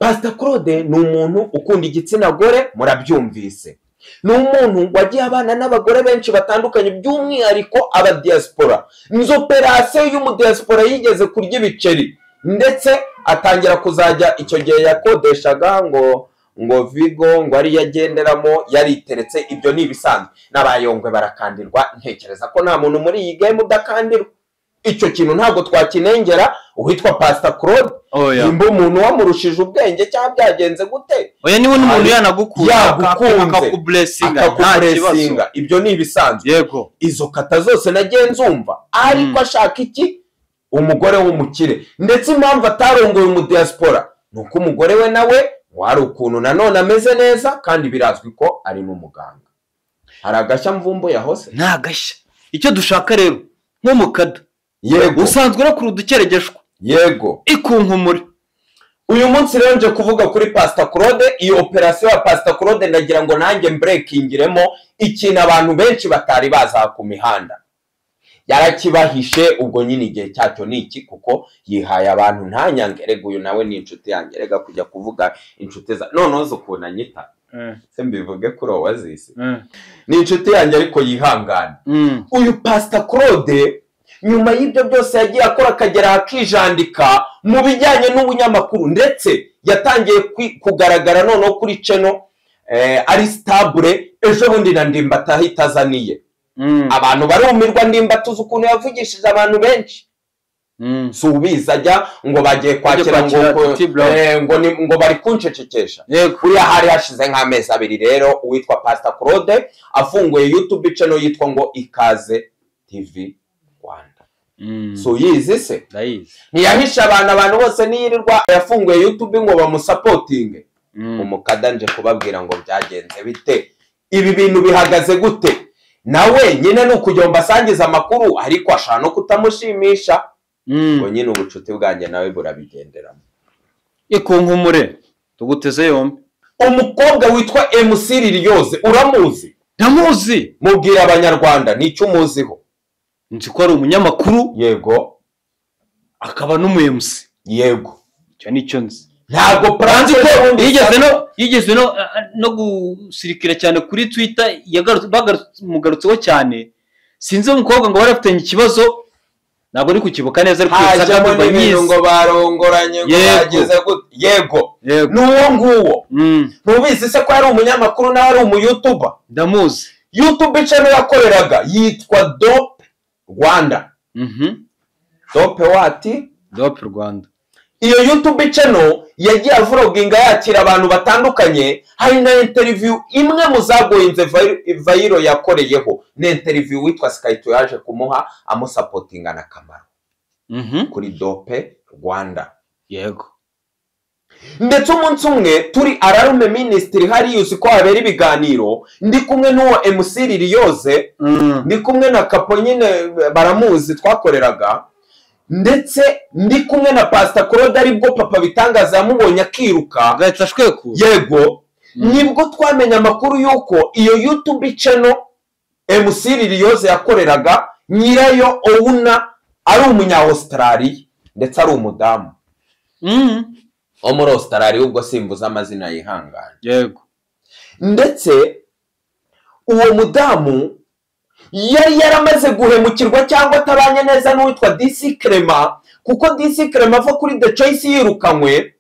pasita claude ni umuntu ukunda igitsina gore murabyumvise ni umuntu wagiye abana n'abagore benshi batandukanye by'umwihariko abadiyasipora inzu operasiyo y'umudiyasipora yigeze kurya ibiceri ndetse atangira kuzajya icyo gihe yakodeshaga ngo ngo vigo ngo ariyo agenderamo yariteretse ibyo ni ibisanzwe n'abayongwe barakandirwa ntekereza ko nta muntu muri iyi game udakandirwa icyo kintu ntabwo twakinengera uwitwa pasita claude oya nimba umuntu wamurushije ubwenge cyangwa byagenze gute oya niba n'umuntu Ari- yanagukunda yagukunze. akakuburesinga nta kibazo akakuresinga ibyo ni ibisanzwe yego izo kata zose nagiye nzumva ariko Mm. ashaka iki umugore w'umukire ndetse impamvu atarongoye umudiyasipora ni uko umugore we nawe wari ukuntu nanone ameze neza kandi birazwi ko ari n'umuganga hari agashya mvumbuye hose ni agashya icyo dushaka rero nko mu kada yego usanzwe urakura udukererejwe yego ikunkumure uyu munsi rero nje kuvuga kuri pasita claude iyo operasiyo ya pasita claude ndagira ngo nanjye mburekingiremo ikintu abantu benshi batari baza ku mihanda yarakibahishe ubwo nyine igihe cyacyo ni iki kuko yihaye abantu ntanyange rega uyu nawe ni inshuti yanjye rega kujya kuvuga inshuti za noneho zo ukuntu anyita se mbivuge kuri uwo wazise ni inshuti yanjye ariko yihangana uyu pasita claude nyuma y'ibyo byose yagiye akora akagera akijandika mu bijyanye n'ubunyamakuru ndetse yatangiye kwi- kugaragara noneho kuri ceno eh, ari sitabure ejo bundi na ndimbataha itazaniye abantu barumirwa ndimbatuza ukuntu yavugishije abantu benshi si ubizi ajya ngo bagiye kwakira ngo, kwakira ngo- T Block. eh, ngo, ni- ngo bari kunshecekesha yego kuriya hari hashize nk'amezi abiri rero uwitwa pasita claude afunguye yutube channel yitwa ngo ikaze tv rwanda si uyizi se ndayizi ntiyahisha abantu abantu bose niyirirwa yafunguye yutube ngo bamusapotinge umukada nje kubabwira ngo byagenze bite ibi bintu bihagaze gute nawe nyine ni ukujya mbasangiza amakuru ariko ashaka no kutamushimisha ngo nyine ubucuti bwanjye nawe burabigenderamo ikunkumure tuguteze yombi umukobwa witwa mc liliose uramuzi ndamuzi mubwira abanyarwanda ni icyo umuziho nzi ko ari umunyamakuru yego akaba n'umuyemusi yego icyo ni cyo nzi ntabwo puranze ko ubundi yigeze no yigeze no no gusirikira cyane kuri twita yagarutse bamugarutseho cyane sinzi uwo mukobwa ngo wari afitanye ikibazo ntabwo ari kukibuka neza ariko yasaga hajyamo n'ibintu n'urwanyizi ngo barongoranye ngo Yego. bageze gute yego yego ni uwo nguwo Mm, ntubizi se ko yari umunyamakuru nawe ari umuyutuba ndamuzi yutube channel yakoreraga yitwa dope rwanda Mhm. dope wati dope rwanda iyo yutube channel yagiye avoroginga yakira abantu batandukanye hari na interiviyu imwe mu zagoyinze Vai- vayiro yakoreyeho ni interiviyu witwa sikayito yaje kumuha amusapotinga na kamaro Mhm. kuri dope rwanda yego ndetse umunsi umwe turi ararume minisitiri hariya uzi ko habera ibiganiro ndi kumwe n'uwo mc liliose Mm, ndi kumwe na kapo nyine baramuzi twakoreraga ndetse ndi kumwe na pasita claude aribwo papa bitangaza yamubonye akiruka agahita ashwekura yego nibwo twamenya amakuru y'uko iyo yutube channel mc liliose yakoreraga nyirayo owuna ari umunya australia ndetse ari umudamu Mm, wo muri australia ubwo simbuza amazina yihangana yego ndetse uwo mudamu yari yaramaze guhemukirwa cyangwa atabanye neza n'uwitwa dc crema kuko dc crema ava kuri the choice yirukanywe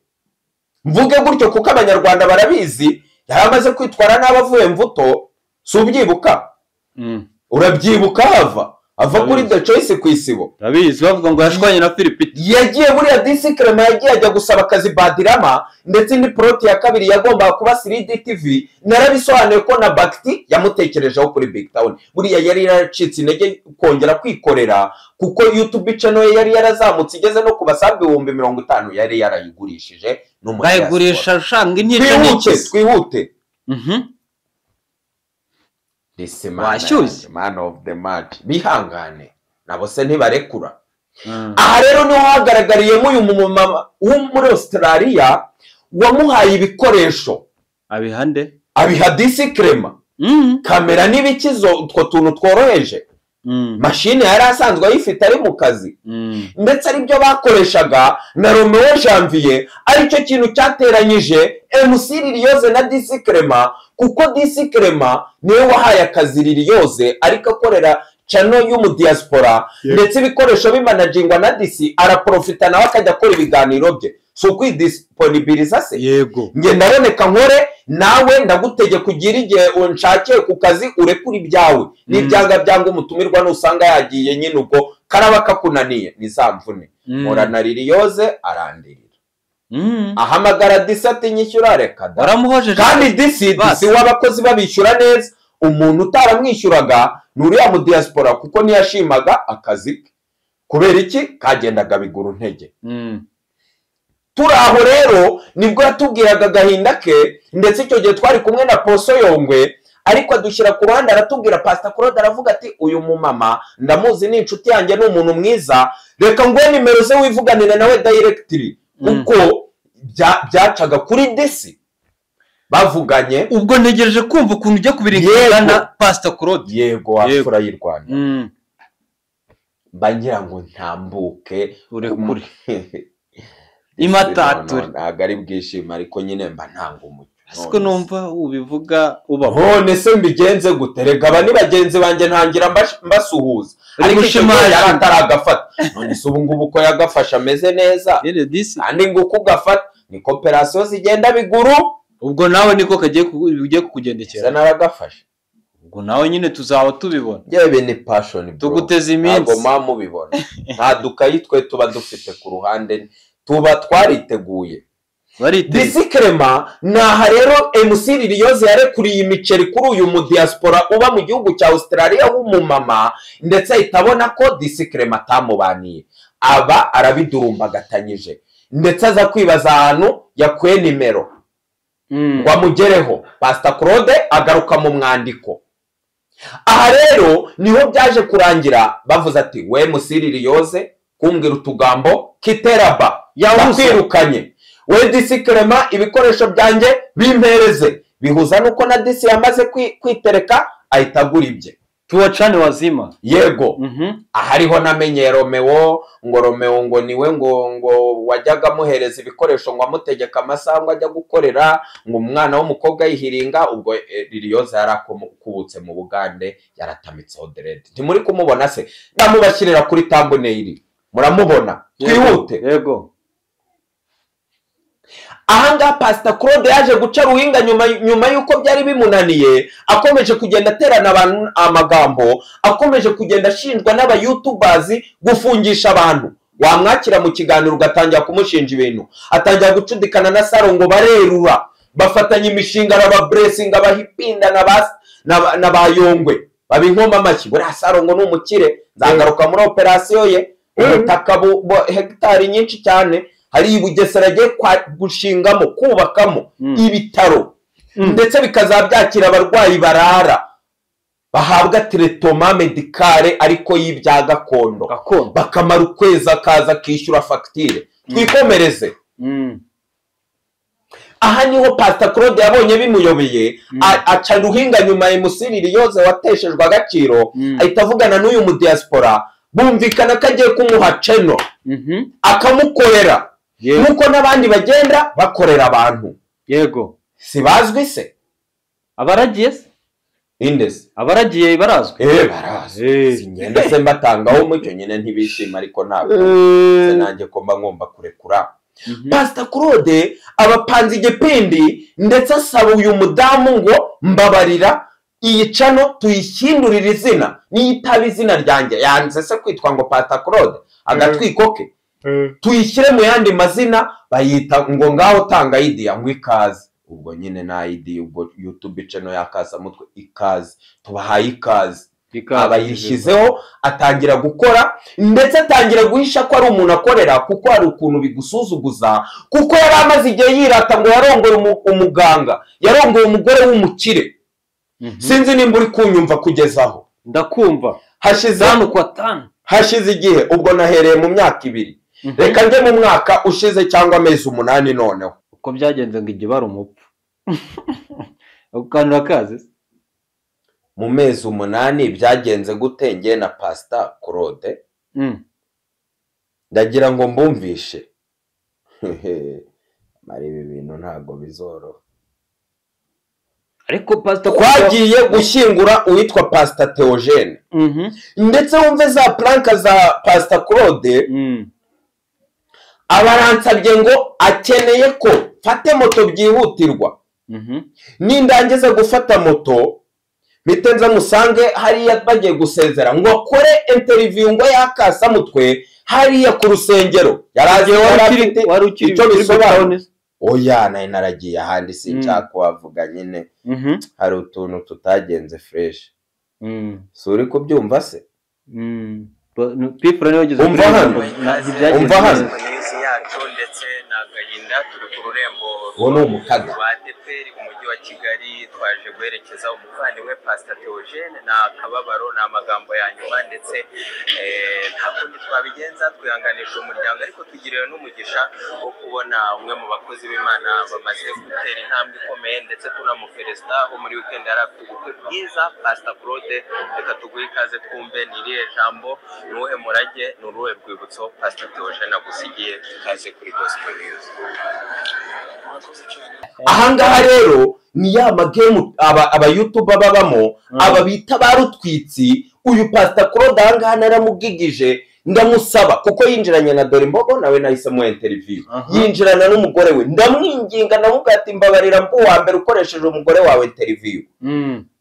mvuge gutyo kuko abanyarwanda barabizi yari amaze kwitwara nabi avuye mvuto si ubyibuka Mm, urabyibuka hava ava kuri the choice ku isibo ndabizi bavuga ngo yashwanye na Philipita yagiye buriya disi kerema yagiye ajya gusaba akazi badirama ndetse indi poroti ya kabiri yagombaga kuba siridi tivi narabisobanuye ko na bagiti yamutekerejeho kuri big town buriya yari yaracitse intege kongera kwikorera kuko yutube channel ye yari yarazamutse igeze no ku basabe ibihumbi mirongo itanu yari yarayigurishije bayigurisha ushanga inyica twihute twihute Mhm. This Washyushye. man of the match bihangane nabo se ntibarekura Mm, aha rero niho hagaragariyemo uyu mumama wo muri australia wamuhaye ibikoresho abihande abiha disi kerema Mm, kamera n'ibikizo utwo tuntu tworoheje mm, mashini yari asanzwe ayifite ari mu kazi mm, ndetse aribyo bakoreshaga na romeo janvier aricyo kintu cyateranyije mc liliose na disi kerema kuko disi kerema niwe wahaye akazi liliose ariko akorera cano y'umudiyasipora ndetse ibikoresho bimanajingwa na disi araprofita nawe akajya akora ibiganiro bye si ukwidisiponibiriza se yego nge ndaboneka nkore nawe ndagutegeka ugire igihe unshakiye ku kazi urekure ibyawe n'ibyanga byanga umutumirwa nusanga yagiye nyine ubwo karaba kakunaniye ni za mvune Mm. murana liliose arandirira Mm. ahamagara disi ati nyishyura reka da waramuhojeje kandi disi disi Basi. w'abakozi babishyura neza umuntu utaramwishyuraga ni uriya mudiyasipora kuko ntiyashimaga akazi ke kubera iki kagendaga bigura intege Mm. turi aho rero nibwo yatubwiraga agahinda ke ndetse icyo gihe twari kumwe na poso yongwe ariko adushyira ku ruhande aratubwira pasita claude aravuga ati uyu mumama ndamuzi ni inshuti yanjye ni umuntu mwiza reka nguhe nimero ze wivuganire nawe dayiregitiri Mm. uko bya- byacaga kuri desi bavuganye ubwo ntegereje kumva ukuntu ujya Yego. kubiringana na pasita claude yego Yego. wapfura y'u rwanda Mm. mba ngira ngo ntambuke urekure imatature imatature ntabwo ari bwishime ariko nyine mba ntanga umucyo siko numva ubivuga ubaho none se mbigenze gute reka aba ni bagenzi banjye ntangira mbash- mbasuhuza Uri ariko icyo gihe gushimagira. yari ataragafata none se ubu ngubu ko yagafashe ameze neza Rero disi kandi ngo uko ugafata ni koperasiyo zigenda biguru ubwo nawe niko kagiye kugu- bigiye kiza kukugendekera naragafashe ubwo nawe nyine tuzaba tubibona yewe ni pashoni tuguteze ntabwo iminsi muba mubibona nta dukayi twe tuba dufite ku ruhande tuba twariteguye bariteze disikrema ni aha rero mc ririyoze yarekuriye imiceri kuri uyu mudiyasipora uba mu gihugu cya australia w'umumama ndetse ahita abona ko disikrema atamubaniye aba arabidurumbagatanyije ndetse aza kwibaza ahantu yakuye nimero Mm. ngo amugereho pasita claude agaruka mu mwandiko aha rero niho byaje kurangira bavuze ati we musiriri yoze kumbwira utugambo kiteraba Yahuze. yakwirukanye we disi kerema ibikoresho byanjye bimpereze bihuza nuko na disi yamaze kwi- kwitereka ahita agura ibye tuwacane wazima yego Mhm. ahariho namenye romewo ngo romewo ngo niwe ngo ngo wajyaga amuhereza ibikoresho ngo amutegeka amasaha ngo ajya gukorera ngo umwana w'umukobwa yihiringa ubwo eh, ririyoza yari akubutse mu bugande yaratamitseho derede ntimuri kumubona se namubashyirira kuri tamboneyiri muramubona twihute yego ahangaha pasita claude yaje guca ruhinga nyuma nyuma y'uko byari bimunaniye akomeje kugenda aterana abantu amagambo akomeje kugenda ashinjwa n'abayutubazi gufungisha abantu wamwakira mu kiganiro ugatangira kumushinja ibintu atangira gucudikana na saro ngo barerura bafatanya imishinga na ba buresinga bahipinda na ba na ba- na ba yongwe baba inkoma amashyi buriya saro ngo ni umukire nzagaruka muri operasiyo ye ubutaka bu- bu- hegitari nyinshi cyane hari i bugesera agiye kwa- gushingamo kubakamo Mm. ibitaro Mm. ndetse bikazaba byakira abarwayi barara bahabwa teretoma medikare ariko y'ibya gakondo gakondo bakamara ukwezi akaza akishyura fagitire twikomereze Mm. aha niho pasita claude yabonye bimuyobeye Mm. a- aca ruhinga nyuma ya musiriri yose wateshejwe agaciro Mm. ahita avugana n'uyu mudiyasipora bumvikana ko agiye kumuha ceno Mhm. akamukorera Yego. nk'uko n'abandi bagenda bakorera abantu yego si bazwi se abaragiye se indesi abaragiye barazwi eee barazi Eh. singenda se mbatangaho umucyo nyine ntibishima ariko ntabwo Se nanjye ko mba ngomba kurekura Mhm. pasita claude abapanze igipindi ndetse asaba uyu mudamu ngo mbabarira iyi cano tuyishyindurire izina niyo itaba izina ryanjye yanze se kwitwa ngo pasita claude agatwiko ke tuyishyire mu yandi mazina bayita ngo ngaho tanga idiya ngo ikaze ubwo nyine nta idiya ubwo yutube cano yakazamutwe ikaze tubahaye ikaze Ikaze. aba yishyizeho atangira gukora ndetse atangira guhisha ko ari umuntu akorera kuko hari ukuntu bigusuzuguza kuko yari amaze igihe yirata ngo yarongore umu- umuganga yarongoye umugore w'umukire Mhm. sinzi nimba uri kunyumva kugeza aho ndakumva hashize tanu kwa tanu hashize igihe ubwo nahereye mu myaka ibiri Mhm. reka njye mu mwaka ushize cyangwa amezi umunani noneho uko byagenze ngo igihe bari umupfu ako kantu urakazi se mu mezi umunani byagenze gute njye na pasita claude Mm. ndagira ngo mbumvishe mara ibi bintu ntabwo bizoroha ariko pasita twagiye gushyingura uwitwa pasita teogene Mhm. ndetse wumve za puranka za pasita claude Mm. abaransabye ngo akeneye ko mfate moto byihutirwa Mhm. nindangiza gufata moto mpite nza musange hariya bagiye gusezera ngo akore interiviyu ngo yakasamutwe hariya ku rusengero yaragiye wari afite ukiri wari ukiri icyo kuri bisobanura Butawuni se? oya nayo naragiye ahandi sinshaka Mm. kuhavuga nyine Mhm. hari utuntu tutagenze fureshi Mm. si uri kubyumva se Mm. pifura niwe wageze Umva hano. Umva hano. iminsi yacu ndetse ni agahinda turi ku rurembo uwo ni umukaga rwa adeperi mu mujyi wa kigali twaje guherekeza umuvandimwe pasita teogene ni akababaro ni amagambo ya nyuma ndetse eh, nta kundi twabigenza twihanganisha umuryango ariko tugiriwe n'umugisha wo kubona umwe mu bakozi b'imana bamaze gutera intambwe ikomeye ndetse tunamuferezida wo muri wikendi yari afite ubukwe bwiza pasita claude reka tuguhe ikaze twumve ni irihe jambo ni uwuhe murage ni uruhe rwibutso pasita teogene agusigiye ikaze kuri gospel news ahangaha rero ni ya magemu aba abayutuba babamo aba bita ba rutwitsi uyu pasita claude ahangaha naramubwigije ndamusaba kuko yinjiranye na dore mbogo nawe nahise mu interiviyu Aha. yinjirana n'umugore we ndamwinginga ndamubwira ati mbabarira mbu wa mbere ukoresheje umugore wawe interiviyu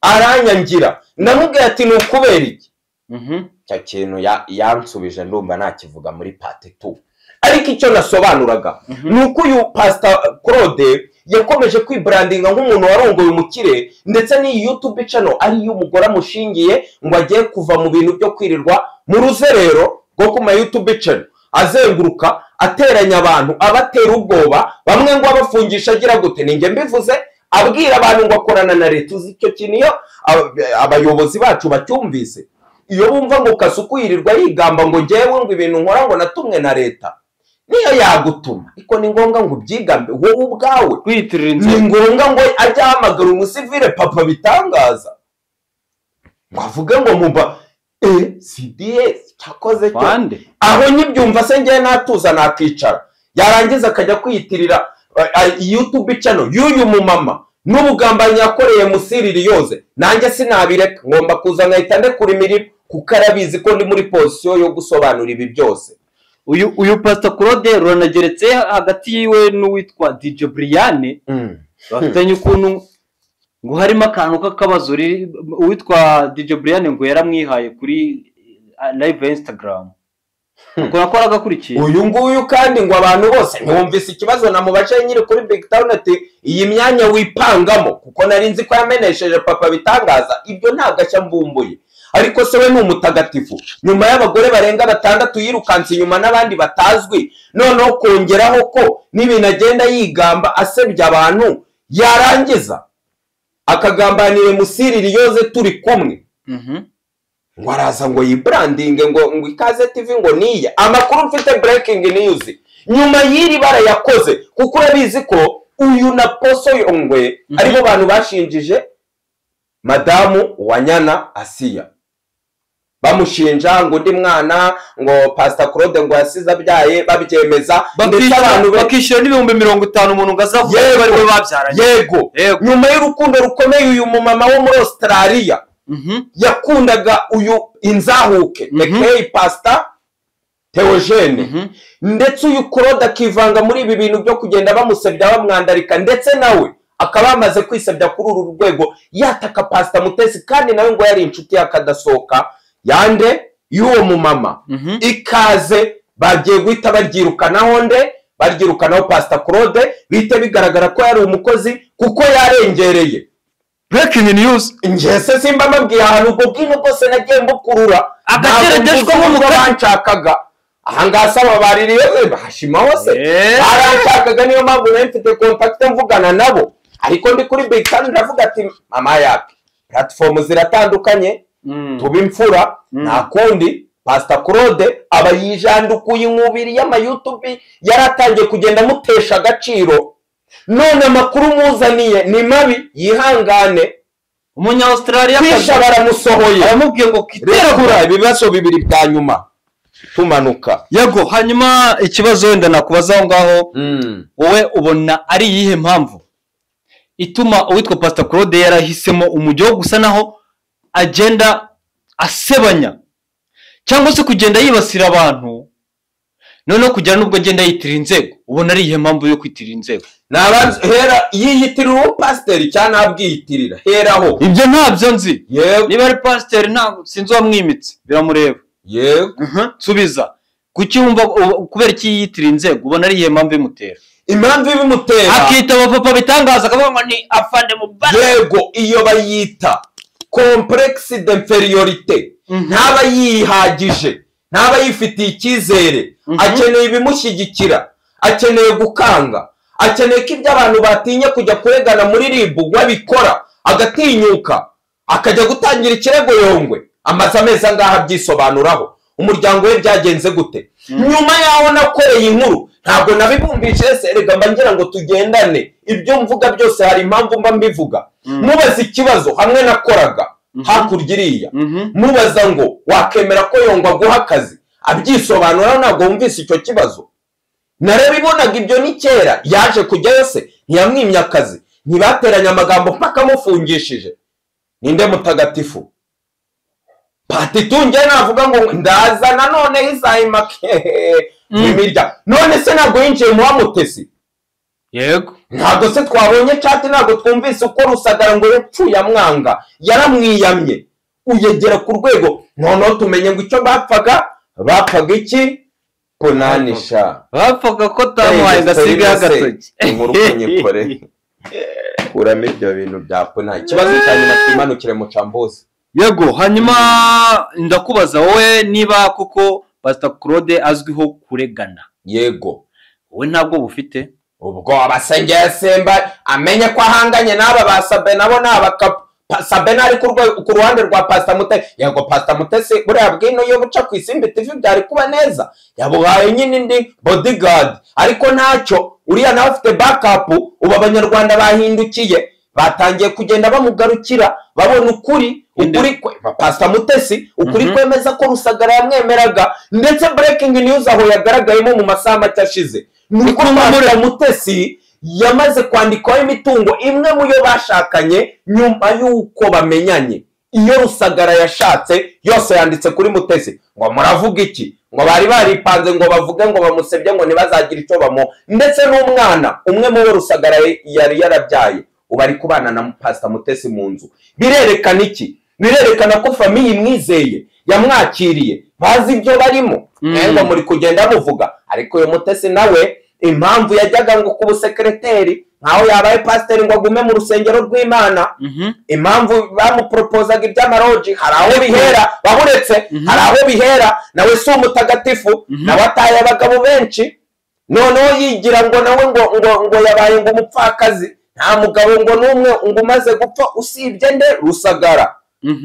aranyangira ndamubwira ati ni ukubera iki icyo kintu ya- yansubije ndumva nakivuga muri pati tu ariko icyo nasobanuraga ni uko uyu pasita claude yakomeje kwibrandinga nk'umuntu warongoye umukire ndetse n'iyi yutube cano ariyo umugore amushingiye ngo agiye kuva mu bintu byo kwirirwa mu ruzerero rwo ku ma yutube cano azenguruka ateranya abantu abatera ubwoba bamwe ngo abafungisha agira gute ninjye mbivuze abwira abantu ngo akorana na leta uzi icyo kintu iyo ab- abayobozi bacu bacyumvise iyo bumva ngo kasuku yirirwa yigamba ngo ngewe ngo ibintu nkora ngo natumwe na leta niyo yagutuma ariko ni ngombwa ngo ubyigambe wowe ubwawe kwiyitirira ni inzira ngombwa ngo ajye ahamagara umusivire papa bitangaza ngo avuge ngo muba e cds cyakoze cyo bande aho nyibyumva se ngewe natuza nakicara yarangiza akajya kwiyitirira yutube cano y'uyu mumama n'ubugambanyi yakoreye musiriri yoze nanjye sinabireka ngomba kuza nkahita ndekura imirimo kuko arabizi ko ndi muri pozisiyo yo gusobanura ibi byose uyu uyu pasita claude ruranageretse hagati yiwe n'uwitwa dj buriyane bafitanye ukuntu ngo harimo akantu k'akabazo riri- uwitwa dj buriyane ngo yaramwihaye kuri eh, live ya instagram ngo nako aragakurikiye uyu nguyu kandi ngo abantu bose ntibumvise ikibazo namubaje nyiri kuri big town ati iyi myanya wipangamo kuko nari nzi ko yamenesheje papa bitangaza ibyo ntabwo ashya mbumbuye ariko se we ni umutagatifu nyuma y'abagore barenga batandatu yirukanse inyuma n'abandi batazwi noneho kongeraho ko n'ibintu agenda yigamba asebya abantu yarangiza akagambanira musiriri yoze turi kumwe Mhm. ngo araza ngo yibrandinge ngo ngo ikaze tv ngo niye amakuru mfite breaking news nyuma y'iri bara yakoze kuko urabizi ko uyu na poso yongwe Mhm. aribo bantu bashinjije madamu wanyana asiya bamushinja ngo undi mwana ngo pasita claude ngo yasize abyaye babyemeza ndetse abantu be bakishyura n'ibihumbi mirongo itanu umuntu ngo azavuge Yego. ko ari we babyaranye yego yego nyuma y'urukundo rukomeye uyu mumama wo muri australia Mhm. yakundaga uyu inzahuke Mhm. ekeyi pasita teogene Mhm. ndetse uyu claude akivanga muri ibi bintu byo kugenda bamusebya bamwandarika ndetse nawe akaba yamaze kwisebya kuri uru rwego yataka pasita mutesi kandi nawe ngo yari inshuti yakadasohoka yande y'uwo mumama Mhm. ikaze bagiye guhita baryirukanaho nde baryirukanaho pasita claude bihita bigaragara ko yari umukozi kuko yarengereye breaking news ingese simba mbabwiye ahantu ubwo bwino bwose nagiye mbukurura Agateredeshwa Ntabwo nk'umukara. mvuze ko banshakaga ahangaha saba baririye bashima hose Eh. baranshakaga niyo mpamvu nari mfite kontakite mvugana nabo ariko ndi kuri big kandi ndavuga ati mama yake platifomu ziratandukanye Mm. tuba imfura Mm. nta kundi pasita claude aba yijandukuye inkubiri y'amayutubi yari atangiye kugenda amutesha agaciro none amakuru muzaniye ni mabi yihangane umunya australia kwisha baramusohoye aramubwiye ngo rekura ibibazo bibiri bya nyuma tumanuka yego hanyuma ikibazo wenda nakubaza aho ngaho wowe ubona ari iyihe mpamvu ituma uwitwa pasita claude yarahisemo umujyo wo gusa naho agenda asebanya cyangwa se kugenda yibasira abantu noneho kugera n'ubwo agenda yitirira inzego ubona ari iyihe mpamvu yo kwitirira inzego ni abanza hera yiyitirira uwo pasiteri cyangwa ntabwiyitirira heraho ibyo ntabyo nzi yego niba ari pasiteri ntabwo sinzi uwamwimitse biramureba yego nsubiza kuki wumva u- kubera iki yitira inzego ubona ari iyihe mpamvu imutera impamvu ibimutera akita abapapa bitangaza akavuga ngo ni afande mu bara yego iyo bayita kompuregisi de inferiorite ntaba yihagije ntaba yifitiye icyizere akeneye ibimushyigikira akeneye gukanga akeneye ko ibyo abantu batinya kujya kuregana muri ribu we abikora agatinyuka akajya gutangira ikirego yongwe amaze amezi angaha abyisobanuraho umuryango we byagenze gute nyuma yaho nakoreye inkuru ntabwo nabibumbije ese erega mba ngira ngo tugendane ibyo mvuga byose hari impamvu mba mbivuga mubaze ikibazo hamwe nakoraga hakurya iriya mubaza ngo wakemera ko yongwa aguha akazi abyisobanura ntabwo wumvise icyo kibazo narabibonaga ibyo ni kera yaje kujyayo se ntiyamwimye akazi ntibateranye amagambo mpaka amufungishije ninde mutagatifu patitunge navuga ngo ndaza nanone izayimake imirya none se ntabwo yinjiye mu wamutesi yego ntabwo se twabonye cati ntabwo twumvise uko rusagara ngo yapfuye amwanga yaramwiyamye uyegera ku rwego noneho tumenye ngo icyo bapfaga bapfaga iki kunanisha bapfaga ko tamuhaye agasigaho agatoki inkuru kunyikore kuramo ibyo bintu bya puna ikibazo cya nyuma kimanukire mucambuzi yego hanyuma ndakubaza wowe niba koko pasita claude azwiho kuregana yego wowe ntabwo bufite ubwo abasengera simba amenye ko ahanganye n'aba ba sabe nabo ni abakapu sabe ari ku ruhande rwa pasita mutesi yego pasita mutesi buriya bwino iyo buca ku isimbi tivi byari kuba neza yabuhaye nyine indi bodigadi ariko ntacyo uriya nawe afite bakapu ubu abanyarwanda bahindukiye batangiye kugenda bamugarukira babona ukuri ukuri kwe pasita mutesi ukuri kwemeza ko rusagara yamwemeraga ndetse burekingi niyuzi aho yagaragayemo mu masaha make ashize ni uko pasita mutesi yamaze kwandikwaho imitungo imwe mu yo bashakanye nyuma y'uko bamenyanye iyo rusagara yashatse yose yanditse kuri mutesi ngo muravuga iki ngo bari baripanze ngo bavuge ngo bamusebye ngo ntibazagire icyo bamuha ndetse n'umwana umwe mu bo rusagara yari yarabyaye ubu ari kubana na pasita mutesi mu nzu birerekana iki birerekana ko famiye imwizeye yamwakiriye bazi ibyo barimo mwenda muri kugenda muvuga ariko uyu mutesi nawe impamvu yajyaga ngo ku busekereteri nkaho yabaye pasiteri ngo agume mu rusengero rw'imana impamvu bamuporopozaga iby'amaroji hari aho bihera bahuretse hari aho bihera nawe si umutagatifu nawe ataye abagabo benshi noneho yigira ngo nawe ngo ngo ngo yabaye ngo umupfakazi nta mugabo ngo n'umwe ngo umaze gupfa usibye nde rusagara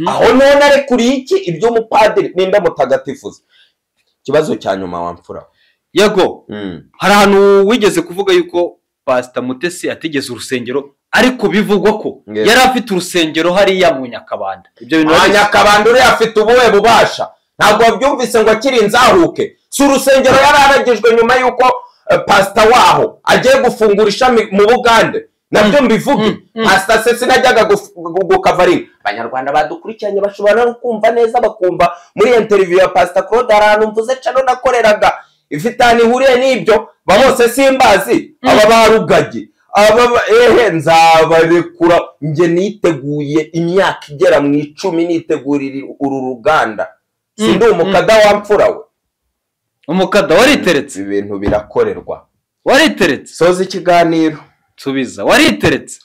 aho none arekuriye iki iby'umupadiri n'inda mutagatifuza ikibazo cya nyuma wamfura yego hari ahantu wigeze kuvuga yuko pasita mutesi atigeze urusengero ariko bivugwa ko yari afite urusengero hariya mu nyakabanda ibyo bintu nta wari nyakabanda uriya afite ubuhe bubasha ntabwo wabyumvise ngo akiri inzahuke si urusengero yari aragijwe nyuma y'uko eh, pasita waho agiye gufungura ishami mu bugande nabyo mbivuge pasita sesi najyaga gukavaringa abanyarwanda badukurikiranye bashobora no kumva neza bakumva muri iyo interiviyu ya pasita claude hari ahantu mvuze cano nakoreraga ifitanye ihuriye n'ibyo ba bose simbazi aba barugagi aba ba- ehe nzabarekura njye niteguye imyaka igera mu icumi nitegurira uru ruganda si ndi umukada wamfura we umukada wariteretse ibintu birakorerwa wariteretse soza ikiganiro subiza wariteretse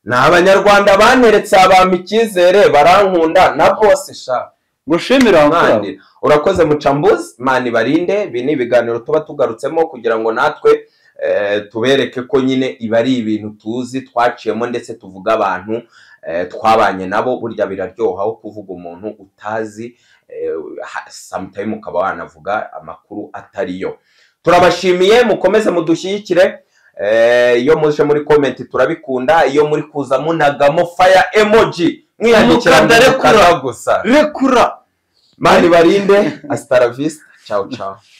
ni abanyarwanda baneretse abampa icyizere barankunda na bose sha ngo shemere aho ngaho mani urakoze mucambuzi mani barinde ibi ni ibiganiro tuba tugarutsemo kugira ngo natwe eh, tubereke ko nyine ibi ari ibintu tuzi twaciyemo ndetse tuvuga abantu eh, twabanye nabo burya biraryoha aho kuvuga umuntu utazi eh, ha- sometime ukaba wanavuga amakuru atari yo turabashimiye mukomeze mudushyigikire eh, iyo muje muri komenti turabikunda iyo muri kuza munagamo faya emoji mwiyandikira Umukandare mukanda gusa rekura mani barinde hasta la vista ciao ciao